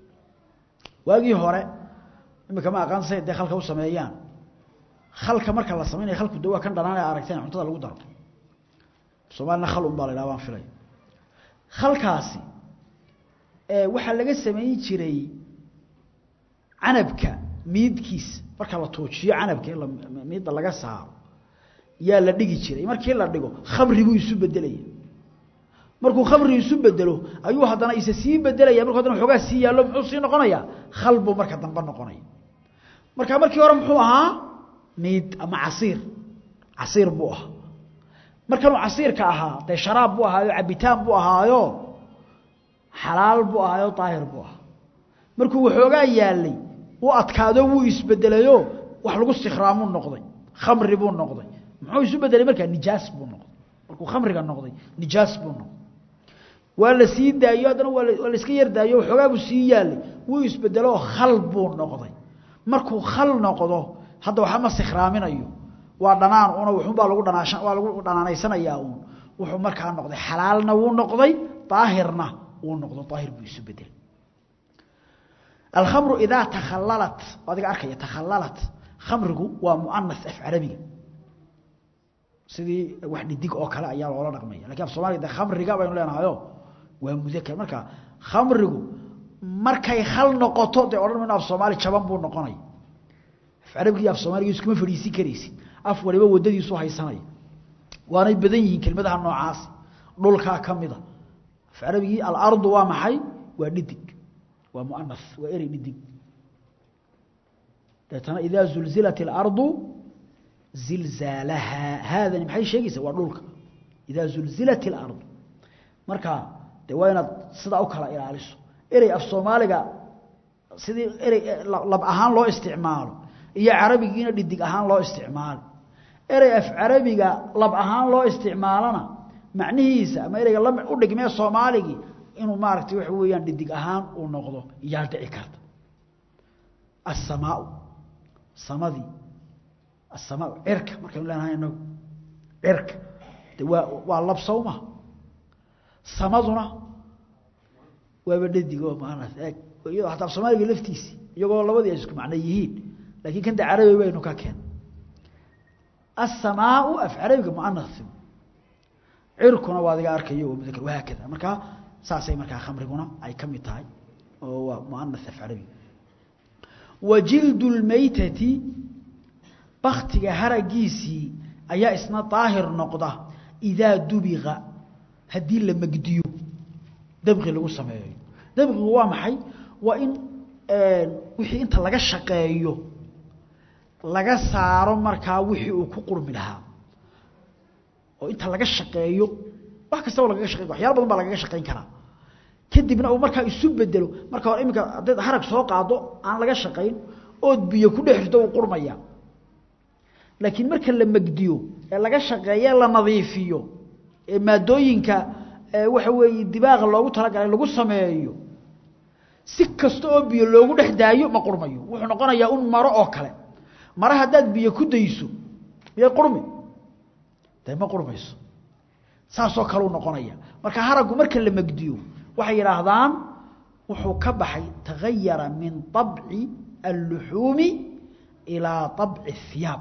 waagii hore imika ma aqaan say dee khalka u sameeyaan khalka marka la samaynaya khalku de waa kan dhanaan ee aragteen cuntada lagu daro soomaalina khal un baa la yidhaha baan filay khalkaasi waxaa laga samayn jiray canabka miidkiisa marka la tuujiyo canabka in miidda laga saaro yaa la dhigi jiray markii la dhigo khamribuu isu bedelaya markuu khamri isu bedelo ayuu haddana isa sii bedelaya markuu haddana xoogaa sii yaallo muxuu sii noqonayaa khal buu marka dambe noqonaya marka markii hore muxuu ahaa miid ama casiir casiir buu ahaa markanuu casiirka ahaa dee sharaab buu ahaayo cabitaan buu ahaayo xalaal buu ahaayo daahir buu ahaa markuu waxoogaa yaalay u adkaado wuu isbedelayo wax lagu sikhraamuu noqday khamri buu noqday muxuu isu bedelay markaa nijaas buu noqday markuu khamriga noqday nijaas buu noqday waa la sii daayo haddana waa waa la iska yar daayo waxoogaa buu sii yaalay wuu isbedelo khal buu noqday markuu khal noqdo hadda waxa ma sikhraaminayo waa dhanaan una wuxuunbaa lagu dhanaashan waa lagu dhanaanaysanayaa uun wuxuu markaa noqday xalaalna wuu noqday daahirna wuu noqdo daahir buu isu bedelay alkhamru idaa takhallalat adiga arkaya takhallalat khamrigu waa muanas af carabiga sidii wax dhidig oo kale ayaa loola dhaqmaya lakin af soomaliga de khamriga baynu leenahayo waa mudakar marka khamrigu markay khal noqoto dee odhan mayno af soomaali jaban buu noqonaya af carabiga iyo af soomaaliga iskuma fadhiisin karaysid af waliba waddadiisu haysanaya waanay badan yihiin kelmadaha noocaasi dhulkaa ka mida af carabigii alardu waa maxay waa dhidig waa muanas waa erey dhidig deetana idaa zulzilat اlardu zilzaalahaa haadani maxay sheegaysaa waa dhulka idaa zulzilat اlardu marka de waa inaad sidaa u kala ilaaliso erey af soomaaliga sidii erey lab ahaan loo isticmaalo iyo carabigiina dhidig ahaan loo isticmaalo erey af carabiga lab ahaan loo isticmaalona macnihiisa ama ereyga la u dhigmee soomaaligii inuu maaragtay waxa weeyaan dhidig ahaan uu noqdo iyaa dhici karta asamaau samadii asamaa cirka markaynu leenahay inagu cirka de waa waa lab sawma samaduna waaba dhadig oo maanas eeg iyadoo hataa soomaaliga laftiisi iyagoo labadii ay isku macno yihiin laakiin kan de carabi baynu ka keen asamaau af carabiga muanasi cirkuna waa adiga arkayo waa mudakr wahaakada markaa saasay markaa khamriguna ay ka mid tahay oo waa muanas af carabiga wa jildu lmaytati baktiga haragiisii ayaa isna daahir noqda idaa dubiqa haddii la megdiyo dabqi lagu sameeyo dabqigu waa maxay waa in wixii inta laga shaqeeyo laga saaro markaa wixii uu ku qurmi lahaa oo inta laga shaqeeyo wax kastaba lagaga shaqeyn waxyaala badan baa lagaga shaqeyn karaa kadibna uu markaa isu bedelo marka hore iminka haddayd harag soo qaado aan laga shaqayn ood biyo ku dhex rito uu qurmaya laakiin marka la megdiyo ee laga shaqeeye la nadiifiyo ee maadooyinka waxa weeye dibaaqa loogu talagalay lagu sameeyo si kasta oo biyo loogu dhex daayo ma qurmayo wuxuu noqonayaa un maro oo kale mare haddaad biyo ku dayso miyay qurmi dee ma qurmayso saasoo kaleu noqonaya marka haraggu marka la megdiyo waxay yidhaahdaan wuxuu ka baxay tagayara min طabci alluxuumi ilaa طabci الhiyaab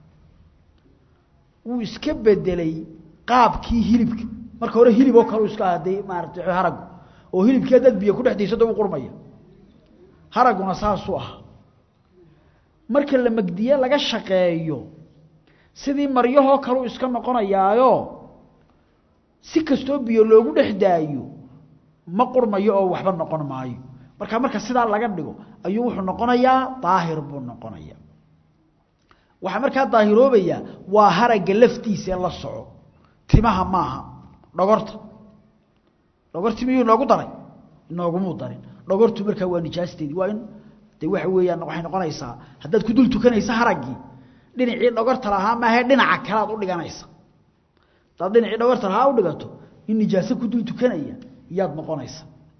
wuu iska bedelay qaabkii hilibka marka hore hilib oo kale iska ahaday maarata haraggu oo hilibkii haddaad biyo ku dhex dayso da u qurmaya haragguna saasuu ah marka la megdiye laga shaqeeyo sidii maryahoo kaleu iska noqonayaayo si kastoo biyo loogu dhex daayo ma qurmayo oo waxba noqon maayo marka marka sidaa laga dhigo ayuu wuxuu noqonayaa daahir buu noqonaya waxaa markaa daahiroobaya waa haragga laftiisa ee la soco timaha maaha dhogorta dhogorti miyuu inoogu daray inoogumuu darin dhogortu markaa waa nijaasteedii waa in de waxa weeyaan waxay noqonaysaa haddaad ku dul tukanaysa haraggii dhinacii dhogorta lahaa maahe dhinaca kalead u dhiganaysa haddaad dhinacii dhogorta lahaa u dhigato in nijaaso ku dul tukanaya iyaad noqonaysa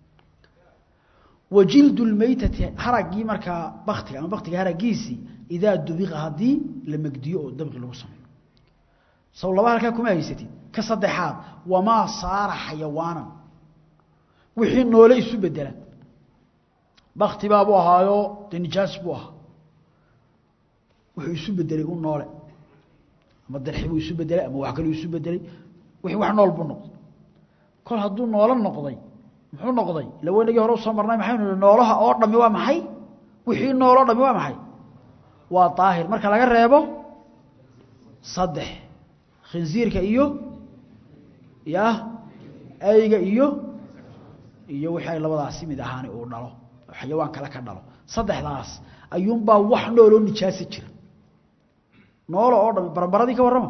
wa jildu lmaytati haraggii markaa baktiga ama baktiga haraggiisii idaa dubiqa haddii la megdiyo oo dabqi lagu sameeyo saw laba halkaa kuma haysatid ka saddexaad wamaa saara xayawaanan wixii noole isu bedela bakti baabuu ahaayo dee nijaas buu ahaa wuxuu isu bedelay u noole ama darxi buu isu bedelay ama wax kaluu isu bedelay wixii wax nool buu noqday kol hadduu noolo noqday muxuu noqday ila weynagii hore usoo marnay maxaynu nihi noolaha oo dhami waa maxay wixii nooloo dhami waa maxay waa daahir marka laga reebo saddex khinsiirka iyo ya ayga iyo iyo wixii ay labadaasi mid ahaani uu dhalo xayawaan kale ka dhalo saddexdaas ayuunbaa wax nooloo nijaasi jira noolo oo dhami baranbaradii ka warrama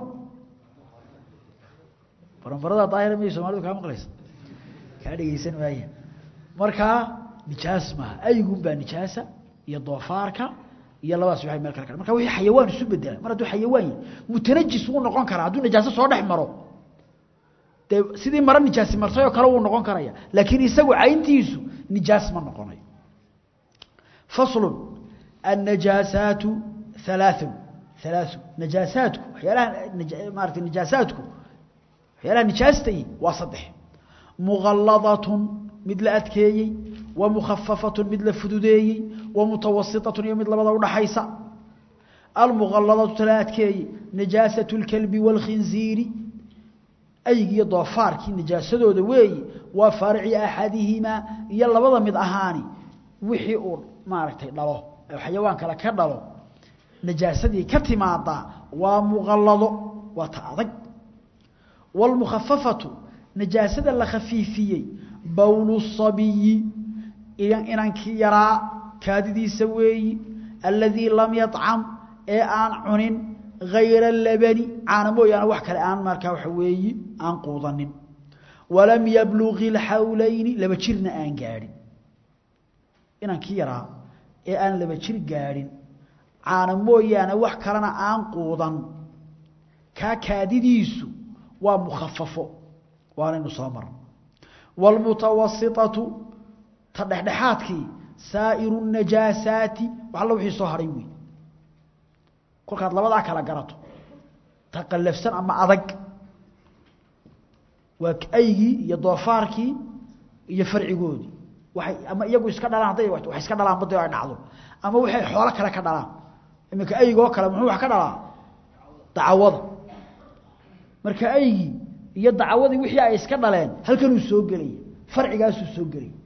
baranbaradaa daahira miyay soomalidu kaa maqlaysa kaa dhegeysan maaya markaa nijaas maaha aygunbaa nijaasa iyo doofaarka iyo labadaas waxay meel kale ka marka wixii xayawaan isu bedela mar hadduu xayawaan yahay mutanajis wuu noqon karaa hadduu nijaaso soo dhex maro dee sidii maro nijaasi martay oo kale wuu noqon karaya laakiin isagu cayntiisu nijaas ma noqonayo faslu annajaasaatu halaaثun halaaثu najaasaadku waxyaalaha maarata nijaasaadku waxyaalaha nijaastay waa saddex mugalladatun mid la adkeeyey wa mukhafafatun mid la fududeeyey wa mutawasitatun iyo mid labada udhaxaysa almugalladatu tala adkeeyey najaasatu اlkalbi wاlkhinziiri aygiiyo doofaarkii najaasadooda weeyi waa faarici axadihimaa iyo labada mid ahaani wixii uu maaragtay dhalo xayawaan kale ka dhalo najaasadii ka timaada waa muqallado waa ta adag wاlmukhafafatu najaasada la khafiifiyey bowlu sabiyi inankii yaraa kaadidiisa weeyi aladii lam yacam ee aan cunin hayra labani caana mooyaane wax kale aan markaa waxa weeyi aan quudanin walam yablugi اlxawlayni laba jirna aan gaadhin inankii yaraa ee aan laba jir gaadhin caana mooyaane wax kalena aan quudan kaa kaadidiisu waa mukhafafo waanaynu soo marno wاlmutawasiطaةu ta dhexdhexaadkii saa'iru الnajaasaati wax alla wixii soo haray wey kolkaad labadaa kala garato ta qallafsan ama adag waa aygii iyo doofaarkii iyo farcigoodii waay ama iyagu iska dhalaan hadday wax iska dhalaan bada ay dhacdo ama waxay xoolo kale ka dhalaan iminka aygoo kale muxuu wax ka dhalaa dacawada marka aygii iyo dacawadii wixii ay iska dhaleen halkanuu soo gelaya farcigaasuu soo gelaya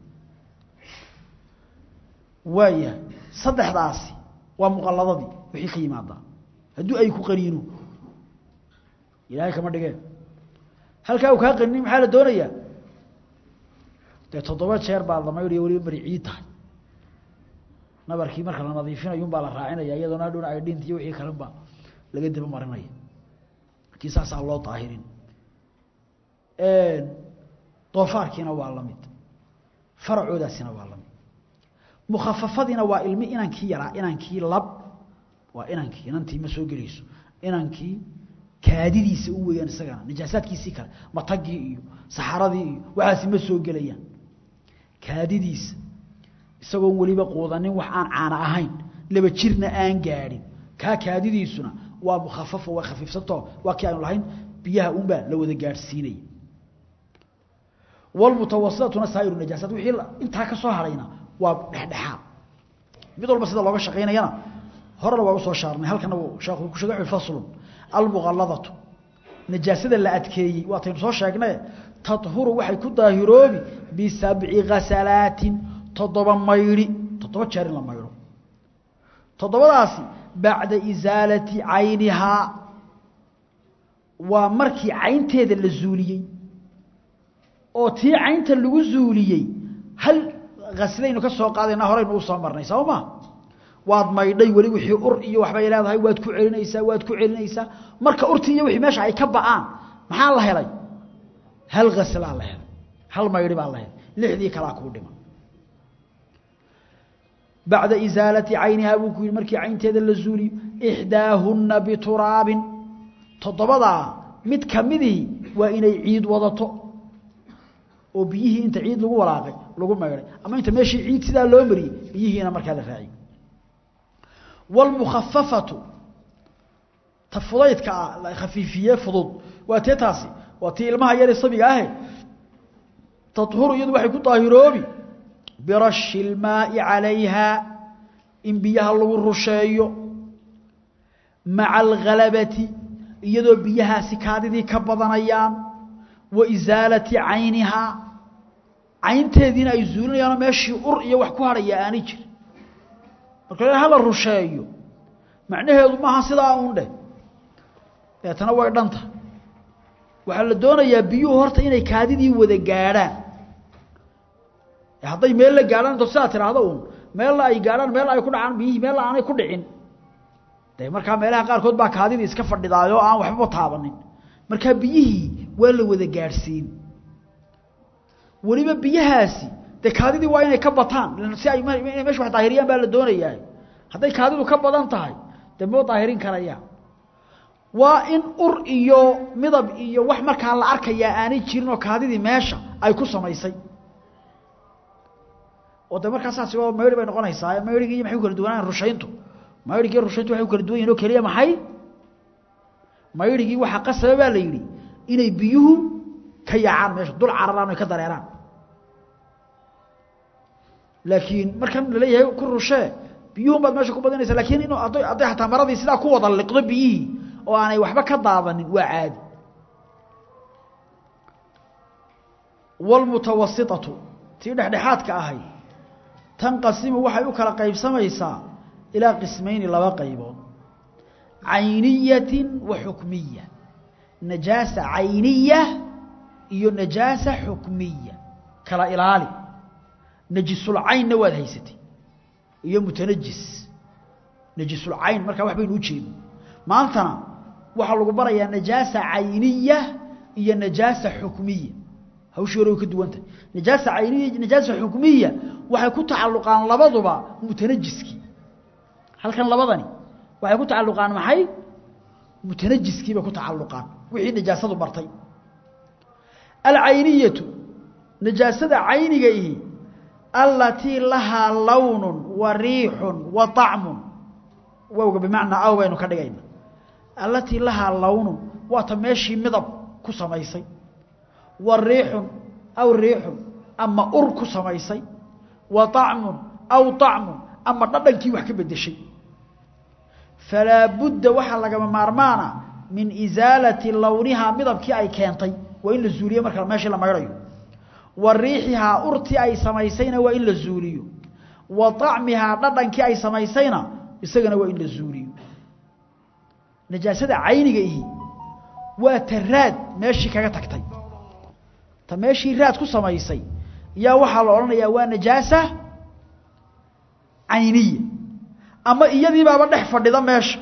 waaya saddexdaasi waa muqalladadii wixii ka yimaadaa hadduu ay ku qaniino ilaahay kama dhigeen halkaa uu kaa qaninin maxaa la doonayaa dee toddoba jeer baa la maydhaya weliba beri ciid tahay nabarkii marka la nadiifinayun baa la raacinaya iyadoona hadhowna ay dhinta iyo wixii kalenba laga daba marinaya markii saasaa loo daahirin doofaarkiina waa la mid faracoodaasina waa la mid mukhafafadiina waa ilmi inankii yaraa inankii lab waa inankii inantii ma soo gelayso inankii kaadidiisa u weeyaan isagana najaasaadkiisii kale matagii iyo saxaradii iyo waxaasi ma soo gelayaan kaadidiisa isagoon weliba quudanin wax aan caana ahayn laba jirna aan gaadhin kaa kaadidiisuna waa mukhafafo way khafiifsantao waa kii aanu lahayn biyaha unbaa la wada gaadhsiinaya walmutawasitatuna saa'iru najaasaat wixii intaa ka soo harayna waa dhexdhexaad mid walba sida looga shaqaynayana horena waa usoo shaarnay halkana sheekhu ku sheegay faslun almuqalladatu najaasada la adkeeyey waataynu soo sheegnay tadhuru waxay ku daahiroobi bisabci ghasalaatin toddoba maydhi toddoba jeer in la maydho toddobadaasi bacda isaalati caynihaa waa markii caynteeda la zuuliyey oo tii caynta lagu zuuliyey hal haslaynu ka soo qaadayna horeynu u soo marnay soo ma waad maydhay weli wixii ur iyo waxbay leedahay waad ku celinaysaa waad ku celinaysaa marka urtii iyo wixii meesha ay ka ba'aan maxaa la helay hal ghaslaa la helay hal maydhi baa la helay lixdii kalaa kuu dhiman bacda isaalati caynihaa buu ku yidhi markii caynteeda la zuuliyo ixdaahunna bituraabin toddobadaa mid ka midihii waa inay ciid wadato oo biyihii inta ciid lagu walaaqay lagu maydhay ama inta meeshii ciid sidaa loo mariyey biyihiina markaa la raaciyey wاlmukhafafatu ta fudaydka ah la khafiifiye fudud waa tee taasi waa tii ilmaha yare sabiga ahe tadhuru iyadu waxay ku daahiroobi birashi اlmaaءi calayha in biyaha lagu rusheeyo maca algalabati iyadoo biyahaasi kaadidii ka badanayaan wa isaalati caynihaa caynteediina ay zuulinayaanoo meeshii ur iyo wax ku hadhaya aanay jirin marka la hala rusheeyo macnaheedu maaha sidaa uun dheh deetana way dhanta waxaa la doonayaa biyuhu horta inay kaadidii wada gaadhaan hadday meel la gaadhaan into sidaa tidhaahdo uun meella ay gaadhaan meel ay ku dhacaan biyihii meella aanay ku dhicin de markaa meelaha qaarkood baa kaadidii iska fadhidaay oo aan waxbaba taabanin markaa biyihii waa la wada gaadhsiin weliba biyahaasi dee kaadidii waa inay ka bataan si ay inay mesha wax daahiriyaan baa la doonayaa hadday kaadidu ka badan tahay dee moo daahirin karayaan waa in ur iyo midab iyo wax markaa la arkayaa aanay jirin oo kaadidii meesha ay ku samaysay oo de markaa saasi oo mayri bay noqonaysaa mayrigii iyo maxay ku kala duwanaan rushayntu mayrigii iyo rushayntu waxay ku kala duwan yihin oo keliya maxay mayrigii waxaa qasaba baa la yidhi inay biyuhu ka yaacaan meesha dul cararaan oy ka dareeraan laakiin markan laleeyahay ku rushee biyuhun baad meesha ku badinaysa lakiin in hadday hadday hataa maradii sidaa ku wada liqdo biyihii oo aanay waxba ka daadanin waa caadi wاlmutawasitatu tii dhexdhexaadka ahay tanqasimu waxay u kala qaybsamaysaa ilaa qismayni laba qaybood cayniyati wa xukmiya najaasa cayniya iyo najaasa xukmiya kala ilaali najisulcaynna waad haysatay iyo mutanajis najisulcayn markaa wax baynu u jeedin maantana waxaa lagu barayaa najaasa cayniya iyo najaasa xukmiya hawshii hore way ka duwan tahay najaasa cayniya iyo najaasa xukmiya waxay ku tacalluqaan labaduba mutanajiskii halkan labadani waxay ku tacalluqaan maxay mutanajiskii bay ku tacalluqaan wixii najaasadu martay alcayniyatu najaasada cayniga ihi alatii lahaa lawnun wa riixun wa طacmun wowga bimacnaa aw baynu ka dhigayna alatii lahaa lawnun waata meeshii midab ku samaysay wa riixun aw riixun ama ur ku samaysay wa طacmun aw طacmun ama dhadhankii wax ka bedeshay falaa budda waxaa lagama maarmaana min isaalati lownihaa midabkii ay keentay waa in la zuuliyo marka meeshii la maydhayo wa riixihaa urtii ay samaysayna waa in la zuuliyo wa طacmihaa dhadhankii ay samaysayna isagana waa in la zuuliyo najaasada cayniga ihi waa ta raad meeshii kaga tagtay ta meeshii raad ku samaysay yaa waxaa la odhanayaa waa najaasa cayniya ama iyadii baaba dhex fadhida meesha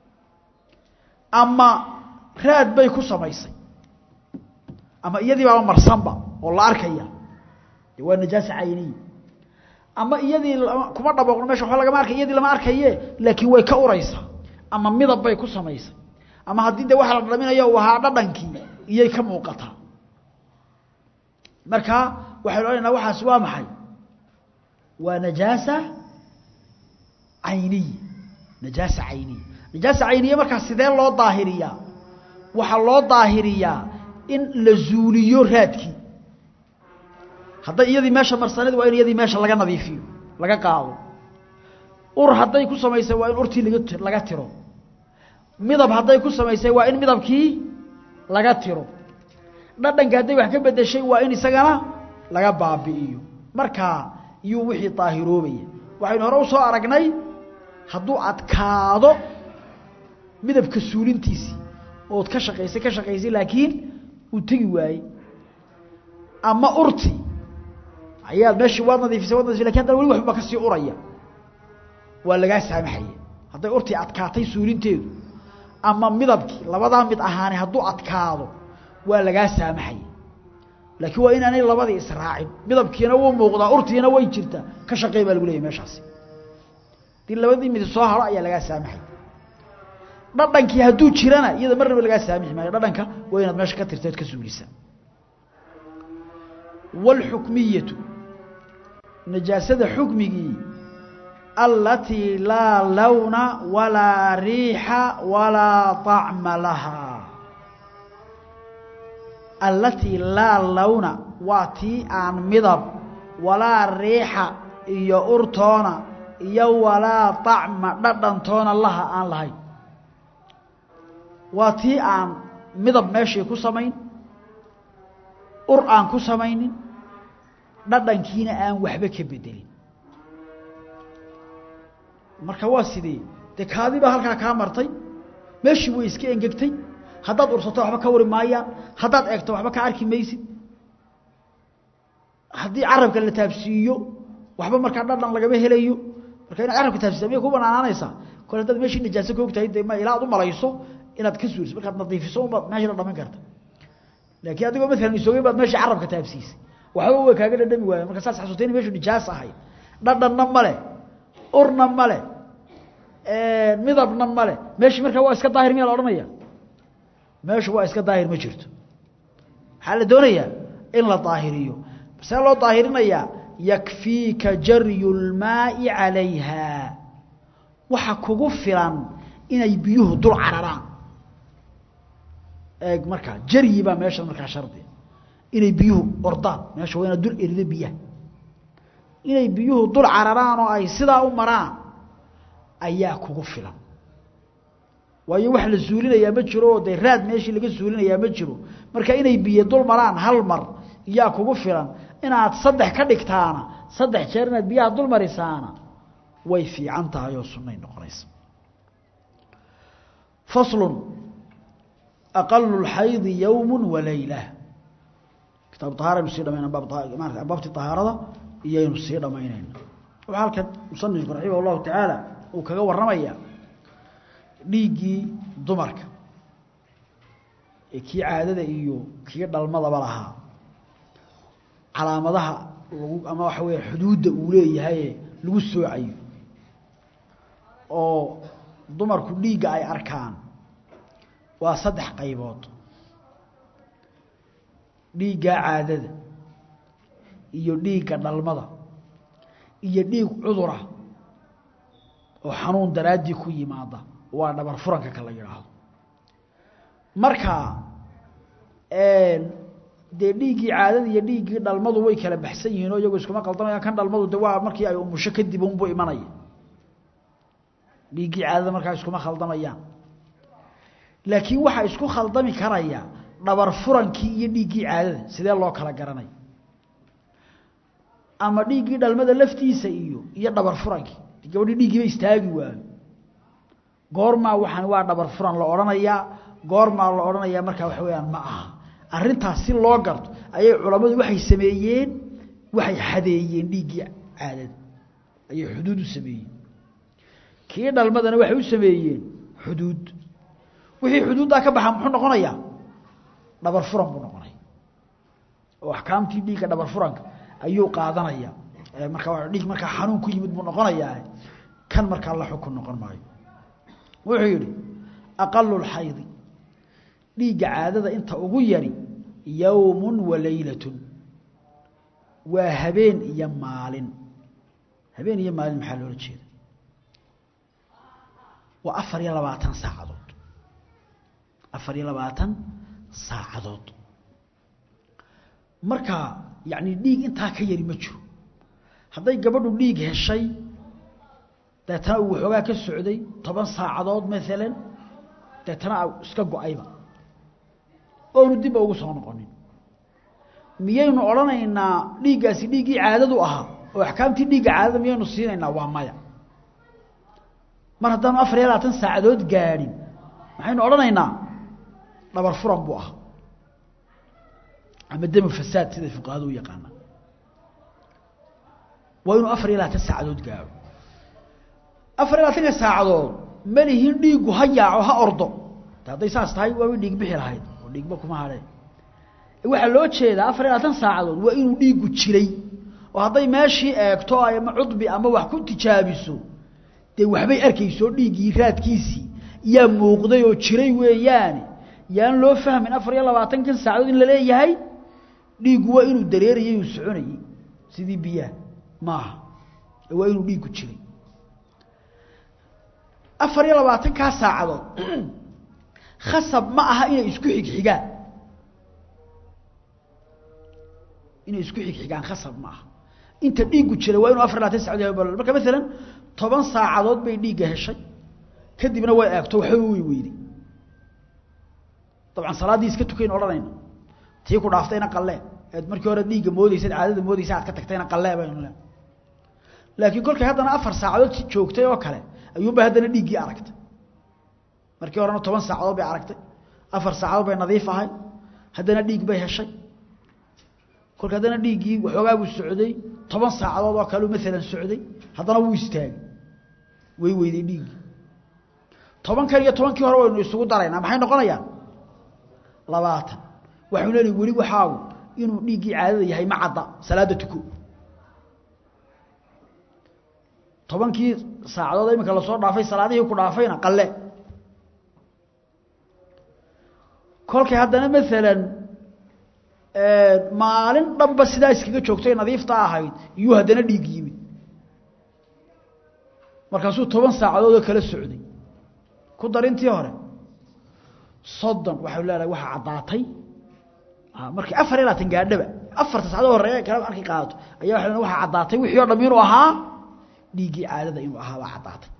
ama raad bay ku samaysay ama iyadii baaba marsanba oo la arkaya de waa najaasa cayniya ama iyadii kuma dhaboqno mesha waba lagama arkay iyadii lama arkaye laakiin way ka uraysaa ama midab bay ku samaysay ama haddii de waxa la dhaminayo uu ahaa dhadhankii iyay ka muuqataa marka waxaynu odhanaynaa waxaas waa maxay waa najaasa cayniya najaasa cayniya najaasa cayniya markaa sidee loo daahiriyaa waxaa loo daahiriyaa in la zuuliyo raadkii hadday iyadii meesha marsaneed waa in iyadii meesha laga nadiifiyo laga qaado ur hadday ku samaysay waa in urtii laga laga tiro midab hadday ku samaysay waa in midabkii laga tiro dhadhanka hadday wax ka bedeshay waa in isagana laga baabi'iyo markaa iyuu wixii daahiroobaya waxaynu hore usoo aragnay hadduu adkaado midabka suulintiisii ood ka shaqaysay ka shaqaysay laakiin uu tegi waayey ama urti ayaad meeshii waad nadiifisay waad nadifisay lakin haddana weli waxba ka sii uraya waa lagaa saamaxaya hadday urtii adkaatay suulinteedu ama midabkii labadaa mid ahaani hadduu adkaado waa lagaa saamaxaya laakiin waa inaanay labadii israacin midabkiina wuu muuqdaa urtiina way jirtaa ka shaqey baa lagu leeyay meeshaasi hadii labadii mid soo haro ayaa lagaa saamaxay dhadhankii hadduu jirana iyada marnaba lagaa saamixi maayo dhadhanka waa inaad meesha ka tirteed ka suulisaa wاlxukmiyatu najaasada xukmigii alatii laa lawna walaa riixa walaa طacma lahaa alatii laa lawna waa tii aan midab walaa riixa iyo urtoona iyo walaa طacma dhadhantoona laha aan lahayn waa tii aan midab meeshii ku samayn ur aan ku samaynin dhadhankiina aan waxba ka bedelin marka waa sidee dee kaadi baa halkaa kaa martay meeshii way iska engegtay haddaad ursato waxba ka wari maayaan haddaad eegto waxba ka arki maysid haddii carabka la taabsiiyo waxba markaa dhadhan lagama helayo marka inaad carabka taabsiisa miyay ku banaanaanaysaa kole haddaad meeshii najaaso ka ogtahay dee ma ilaa ad u malayso inaad ka suuriso markaad nadiifiso unbaad meesha la dhaman karta laakiin adigoo maalan isogey baad meeshii carabka taabsiisay waxba way kaaga dhadhami waaya marka saas xasuustay in meshu nijaas ahay dhadhanna male urna male midabna male meeshii markaa waa iska daahir miyaa la odhanaya meeshu waa iska daahir ma jirto maxaa la doonayaa in la daahiriyo see loo daahirinayaa yakfiika jaryu lmaai calayha waxa kugu filan inay biyuhu dul cararaan eeg markaa jaryi baa meesha markaa shardi inay biyuhu ordaan meesha waa inaad dul erido biyaha inay biyuhu dul cararaan oo ay sidaa u maraan ayaa kugu filan waayo wax la suulinayaa ma jiro oo dee raad meeshii laga suulinayaa ma jiro marka inay biyo dul maraan hal mar yaa kugu filan inaad saddex ka dhigtaana saddex jeer inaad biyaha dul marisaana way fiican tahay oo sunnay noqonaysa faslun aqalu lxaydi yowmu walayla kitaab ahaara aynu sii dhamaynaa baabmaarata baabtii ahaarada iyaynu sii dhamaynayna waxaa halkan musanifku raximah llahu tacaala uu kaga warramaya dhiiggii dumarka ee kii caadada iyo kii dhalmadaba lahaa calaamadaha lagu ama waxa weya xuduudda uu leeyahaye lagu soocayo oo dumarku dhiigga ay arkaan waa saddex qaybood dhiigga caadada iyo dhiigga dhalmada iyo dhiig cudura oo xanuun daraaddii ku yimaada waa dhabar furanka ka la yidhaahdo marka dee dhiiggii caadada iyo dhiiggii dhalmadu way kala baxsan yihiin oo iyagoo iskuma qaldamayaan kan dhalmadu de waa markii ay umusho kadib unbu imanaya dhiiggii caadada markaa iskuma khaldamayaan laakiin waxaa isku khaldami karaya dhabar furankii iyo dhiiggii caadada sidee loo kala garanay ama dhiiggii dhalmada laftiisa iyo iyo dhabar furankii gabadhii dhiiggiiba istaagi waayo goormaa waxaan waa dhabar furan la odhanayaa goormaa la odhanayaa markaa waxa weyaan ma aha arrintaas si loo garto ayay culammadu waxay sameeyeen waxay xadeeyeen dhiiggii caadada ayay xuduud u sameeyeen kii dhalmadana waxay u sameeyeen xuduud wixii xuduuddaa ka baxa muxuu noqonayaa dhabar furan buu noqonaya oo axkaamtii dhiigga dhabar furanka ayuu qaadanaya markaa dhiig markaa xanuun ku yimid buu noqonayaa kan markaa la xukun noqon maayo wuxuu yidhi aqalu lxaydi dhiigga caadada inta ugu yari yowmun wa leylatun waa habeen iyo maalin habeen iyo maalin maxaa loola jeeda waa afar iyo labaatan saacadood afar iyo labaatan saacadood marka yacni dhiig intaa ka yari ma jiro hadday gabadhu dhiig heshay deetana uu waxoogaa ka socday toban saacadood maalan deetana iska go-ayba oonu dibba ugu soo noqonin miyaynu odhanaynaa dhiiggaasi dhiiggii caadadu ahaa oo axkaamtii dhiigga caadada miyaynu siinaynaa waa maya mar haddaanu afar iyo labaatan saacadood gaadhin maxaynu odhanaynaa dhabar furan buu ahaa ama demu fasaad siday fuqahadu u yaqaanaan waa inuu afar iyo labaatan saacadood gaadho afar iyo labaatanka saacadood ma lihin dhiiggu ha yaaco ha ordo de hadday saas tahay waaba dhiig bixi lahayd oo dhiigba kuma hadheen waxaa loo jeedaa afar iyo labaatan saacadood waa inuu dhiiggu jiray oo hadday meeshii eegto ama cudbi ama wax ku tijaabiso dee waxbay arkayso dhiiggii raadkiisii yaa muuqday oo jiray weeyaane yaan loo fahmin afar iyo labaatankan saacadood in la leeyahay dhiiggu waa inuu dareerayay uu soconayey sidii biyaha maaha waa inuu dhiiggu jiray afar iyo labaatankaa saacadood khasab ma aha inay isku xigxigaan inay isku xigxigaan khasab ma aha inta dhiiggu jiray waa inuu afar labaatan sacad yahay marka maalan toban saacadood bay dhiigga heshay kadibna way eegto waxba way weyday dabcan salaaddii iska tukayn odhanayna tii ku dhaaftayna qallee eed markii hore dhiigga moodaysad caadada moodaysa aad ka tagtayna qallee baynu le laakiin kolkay haddana afar saacadood joogtay oo kale ayuunbay haddana dhiiggii aragtay markii horena toban saacadood bay aragtay afar saacadood bay nadiif ahay haddana dhiig bay heshay kolka haddana dhiiggii waxoogaa buu socday toban saacadood oo kaleu maalan socday haddana wuu istaagay way weyday dhiiggii tobankan iyo tobankii hore waynu isugu daraynaa maxay noqonayaan labaatan waxau leedahay weli waxaagu inuu dhiiggii caadada yahay ma cadda salaada tuko tobankii saacadood iminka lasoo dhaafay salaadihii ku dhaafayna qalle kolkay haddana maalan maalin dhanba sidaa iskaga joogtay nadiifta ahayd iyuu haddana dhiig yimid markaasuu toban saacadood oo kala socday ku darintii hore soddon waxau leedahay waxaa caddaatay markii afar iyo labaatan gaadhaba afarta sacdood horeeya kala markay qaadato ayaa waa le waxaa caddaatay wixii o dham inuu ahaa dhiiggii caadada inuu ahaa baa caddaatay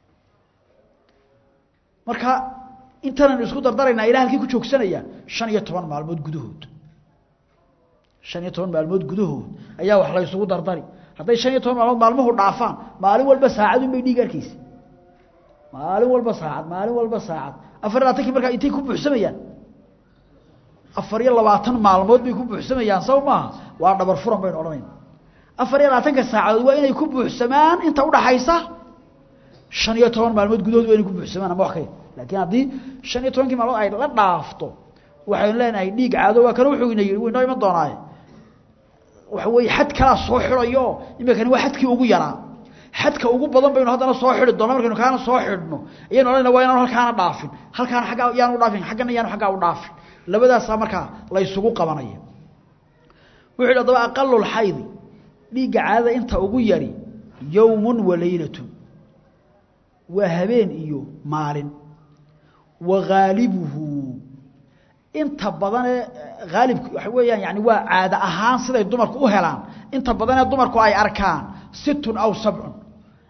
marka intanan isku dardaraynaa ilaa halkii ku joogsanayaan shan iyo toban maalmood gudahood shan iyo toban maalmood gudahood ayaa wax la ysugu dardari hadday shan iyo toban maalmood maalmuhu dhaafaan maalin walba saacadun bay dhiig arkaysa maalin walba saacad maalin walba saacad afar iyo labaatankii markaa intay ku buuxsamayaan afar iyo labaatan maalmood bay ku buuxsamayaan saw maaha waa dhabar furan baynu odhanayna afar iyo labaatanka saacadood waa inay ku buuxsamaan inta udhaxaysa shan iyo toban maalmood gudahood waa inay ku buuxsamaan ama wax ka laakiin haddii shan iyo tobankii maalmood ay la dhaafto waxaynu leenahay dhiig caado waa kana wuxuu ina yidhi waynoo iman doonaaye waxa weeye xad kalaa soo xidhayo iminkani waa xadkii ugu yaraa xadka ugu badan baynu haddana soo xidhi doona markaynu kaana soo xidhno ayaynu odhanayna waa inaan halkaana dhaafin halkaana aggaa yaanu dhaafin xaggana yaanu aggaa u dhaafin labadaasaa markaa la ysugu qabanaya wuxu yidhi adaba aqalulxaydi dhiigga caadada inta ugu yari yowmun wa leylatun waa habeen iyo maalin wa haalibuhu inta badanee haalibku waxa weeyaan yani waa caado ahaan siday dumarku u helaan inta badanee dumarku ay arkaan situn aw sabcun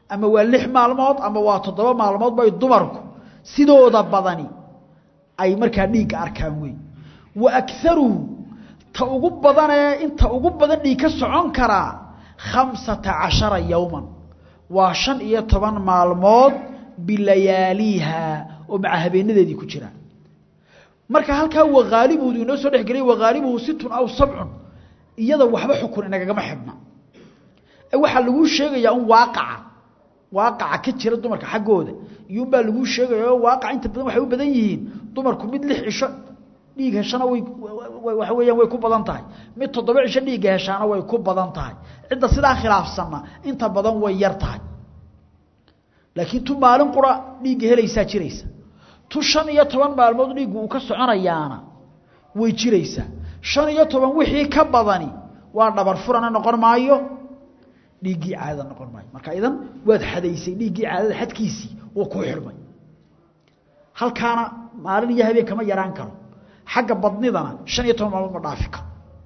ama waa lix maalmood ama waa toddoba maalmood bay dumarku sidooda badani ay markaa dhiigga arkaan wey wa akaruhu ta ugu badanee inta ugu badan dhiig ka socon karaa khamsata cashara yowman waa shan iyo toban maalmood bilayaaliiha oo maca habeenadeedii ku jira marka halkaa wakaalibuhu inoo soo dhexgelay wakaalibuhu situn aw sabcun iyada waxba xukun inagagama xidhna ee waxaa laguu sheegayaa un waaqaca waaqaca ka jira dumarka xaggooda iyuunbaa laguu sheegaya oo waaqaca inta badan waxay u badan yihiin dumarku mid lix cisho dhiig heshana way waxa weeyaan way ku badan tahay mid toddoba cisho dhiigga heshaana way ku badan tahay cidda sidaa khilaafsanna inta badan way yar tahay laakiin tu maalin qura dhiigga helaysaa jiraysa tu shan iyo toban maalmood dhiiggu uu ka soconayaana way jiraysaa shan iyo toban wixii ka badani waa dhabar furana noqon maayo dhiiggii caadada noqon maayo marka idan waad xadaysay dhiiggii caadada xadkiisii wuu kuu xidhmay halkaana maalin iyo habeen kama yaraan karo xagga badnidana shan iyo toban maalmood ma dhaafi karo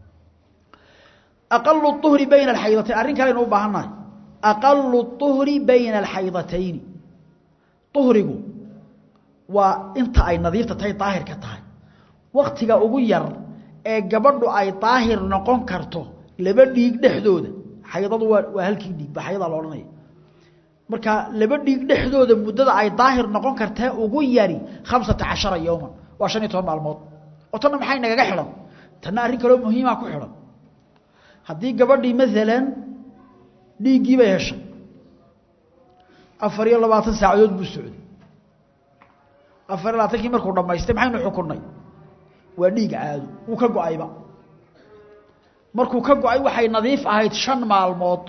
aqalu uhri bayna alxaydatayn arrin kaleynu u baahannahay aqalu uhri bayna alxaydatayni uhrigu waa inta ay nadiifta tahay daahirka tahay waktiga ugu yar ee gabadhu ay daahir noqon karto laba dhiig dhexdooda xaydadu waa waa halkii dhiig ba xayada la odhanaya marka laba dhiig dhexdooda muddada ay daahir noqon kartee ugu yari khamsata cashara yowman waa shan iyo toban maalmood oo tanna maxay nagaga xidhan tanna arrin kaloo muhiimaa ku xidhan haddii gabadhii maalan dhiiggii bay heshay afar iyo labaatan saacadood buu socday afar iyo labaatankii markuu dhammaystay maxaynu xukunnay waa dhiig caado wuu ka go-ayba markuu ka go-ay waxay nadiif ahayd shan maalmood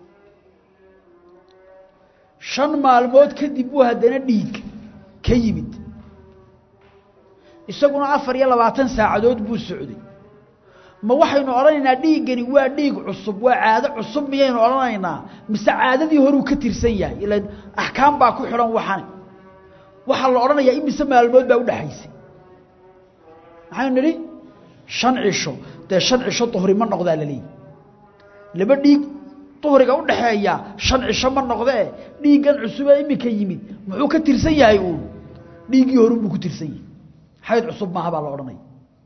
shan maalmood kadib buu haddana dhiig ka yimid isaguna afar iyo labaatan saacadood buu socday ma waxaynu odhanaynaa dhiiggani waa dhiig cusub waa caado cusub miyaynu odhanaynaa mise caadadii horuu ka tirsan yahay ilan axkaam baa ku xidhan waxani waxaa la odhanayaa imise maalmood baa udhexaysay maxaynu nidhi shan cisho dee shan cisho duhri ma noqdaa laleeyihi laba dhiig duhriga udhaxeeya shan cisho ma noqdee dhiiggan cusubee iminka yimid muxuu ka tirsan yahay uun dhiiggii horunbuu ku tirsan yahay xayd cusub maaha baa la odhanaya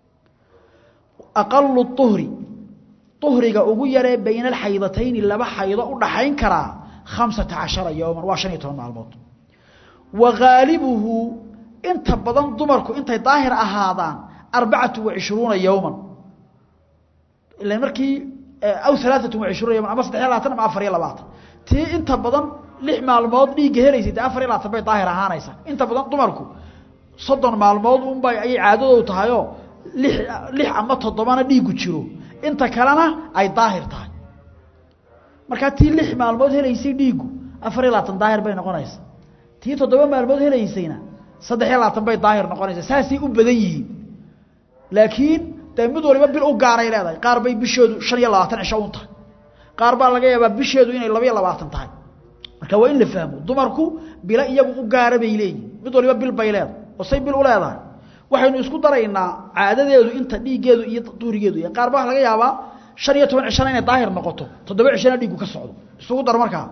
aqalu uhri uhriga ugu yaree bayna alxaydatayni laba xaydo u dhaxayn karaa khamsata cashara yowman waa shan iyo toban maalmood wa haalibuhu inta badan dumarku intay daahir ahaadaan arbacatu wa cishruuna yowman ila markii aw alaaatu wa cishruuna yowman ama saddexiy labaatan ama afar iyo labaatan tii inta badan lix maalmood dhiigga helaysay dee afar iyo labaatan bay daahir ahaanaysaa inta badan dumarku soddon maalmood unbay ayay caadadoodu tahayoo lix lix ama toddobana dhiiggu jiro inta kalena ay daahir tahay markaa tii lix maalmood helaysay dhiiggu afar iyo labaatan daahir bay noqonaysaa tii toddoba maalmood helaysayna saddex iyo labaatan bay daahir noqonaysaa saasay u badan yihiin laakiin dee mid waliba bil u gaaray leedahay qaar bay bisheedu shan iyo labaatan cisho un tahay qaar baa laga yaabaa bisheedu inay laba iyo labaatan tahay marka waa in la fahmo dumarku bilo iyagu u gaara bay leeyihin mid waliba bil bay leedahay oo say bil u leedahay waxaynu isku daraynaa caadadeedu inta dhiiggeedu iyo duurigeedu iyo qaar baa waxa laga yaabaa shan iyo toban cishana inay daahir noqoto toddoba cishana dhiiggu ka socdo isugu dar markaa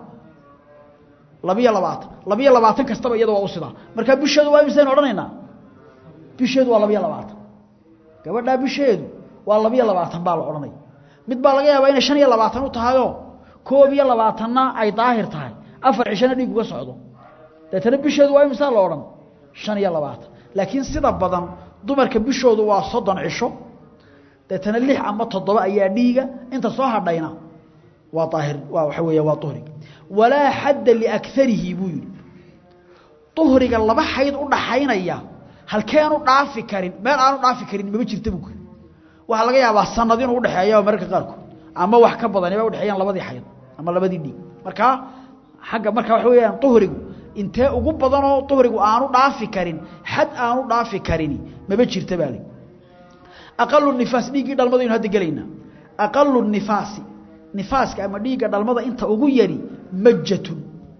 labiyo labaatan labiyo labaatan kastaba iyada waa u sidaa markaa bisheedu waa imisaynu odhanaynaa bisheedu waa labiyo labaatan gabadhaa bisheedu waa labiyo labaatan baa la odhanaya mid baa laga yaabaa inay shan iyo labaatan u tahayoo koob iyo labaatanna ay daahir tahay afar cishana dhiig uga socdo deetana bisheedu waa imisaa la odhan shan iyo labaatan laakiin sida badan dumarka bishoodu waa soddon cisho deetana lix ama toddoba ayaa dhiiga inta soo hadhayna waa daahir waa waxa weeya waa uhriga walaa xadda liakarihi buu yidhi uhriga laba xayd u dhaxaynaya halkeenu dhaafi karin meel aanu dhaafi karin mama jirta buu kuri waxaa laga yaabaa sanad inuu udhexeeya mararka qaarkood ama wax ka badani ba udhexeeyaan labadii xayd ama labadii dhiig markaa xagga marka waxa weeyaan uhrigu intee ugu badanoo uhrigu aanu dhaafi karin xad aanu dhaafi karini maba jirta baa li aqalu nifaas dhiiggii dhalmada aynu hadda gelaynaa aqalu nifaasi nifaaska ama dhiigga dhalmada inta ugu yari majatun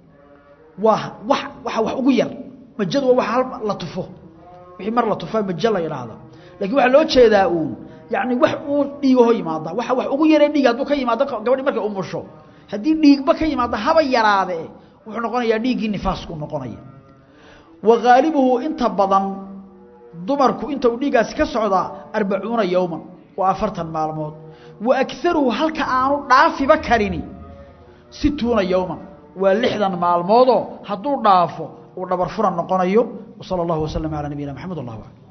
waa wax waxa wax ugu yar majadu waa wax hal la tufo wixii mar la tufaa majo la yidhaahdo lakiin waxaa loo jeedaa uun yacni wax uu dhiigaho yimaada waxa wax ugu yaree dhiig hadduu ka yimaado gabadhi markay umusho haddii dhiigba ka yimaado haba yaraadee wuxuu noqonayaa dhiiggii nifaasku noqonaya wa haalibuhu inta badan dumarku inta uu dhiiggaasi ka socdaa arbacuuna yowman waa afartan maalmood wa agaruhu halka aanu dhaafiba karini situuna yowman waa lixdan maalmoodoo hadduu dhaafo uu dhabar furan noqonayo wsala allahu waslama calaa nabiyina maxamed allah aclam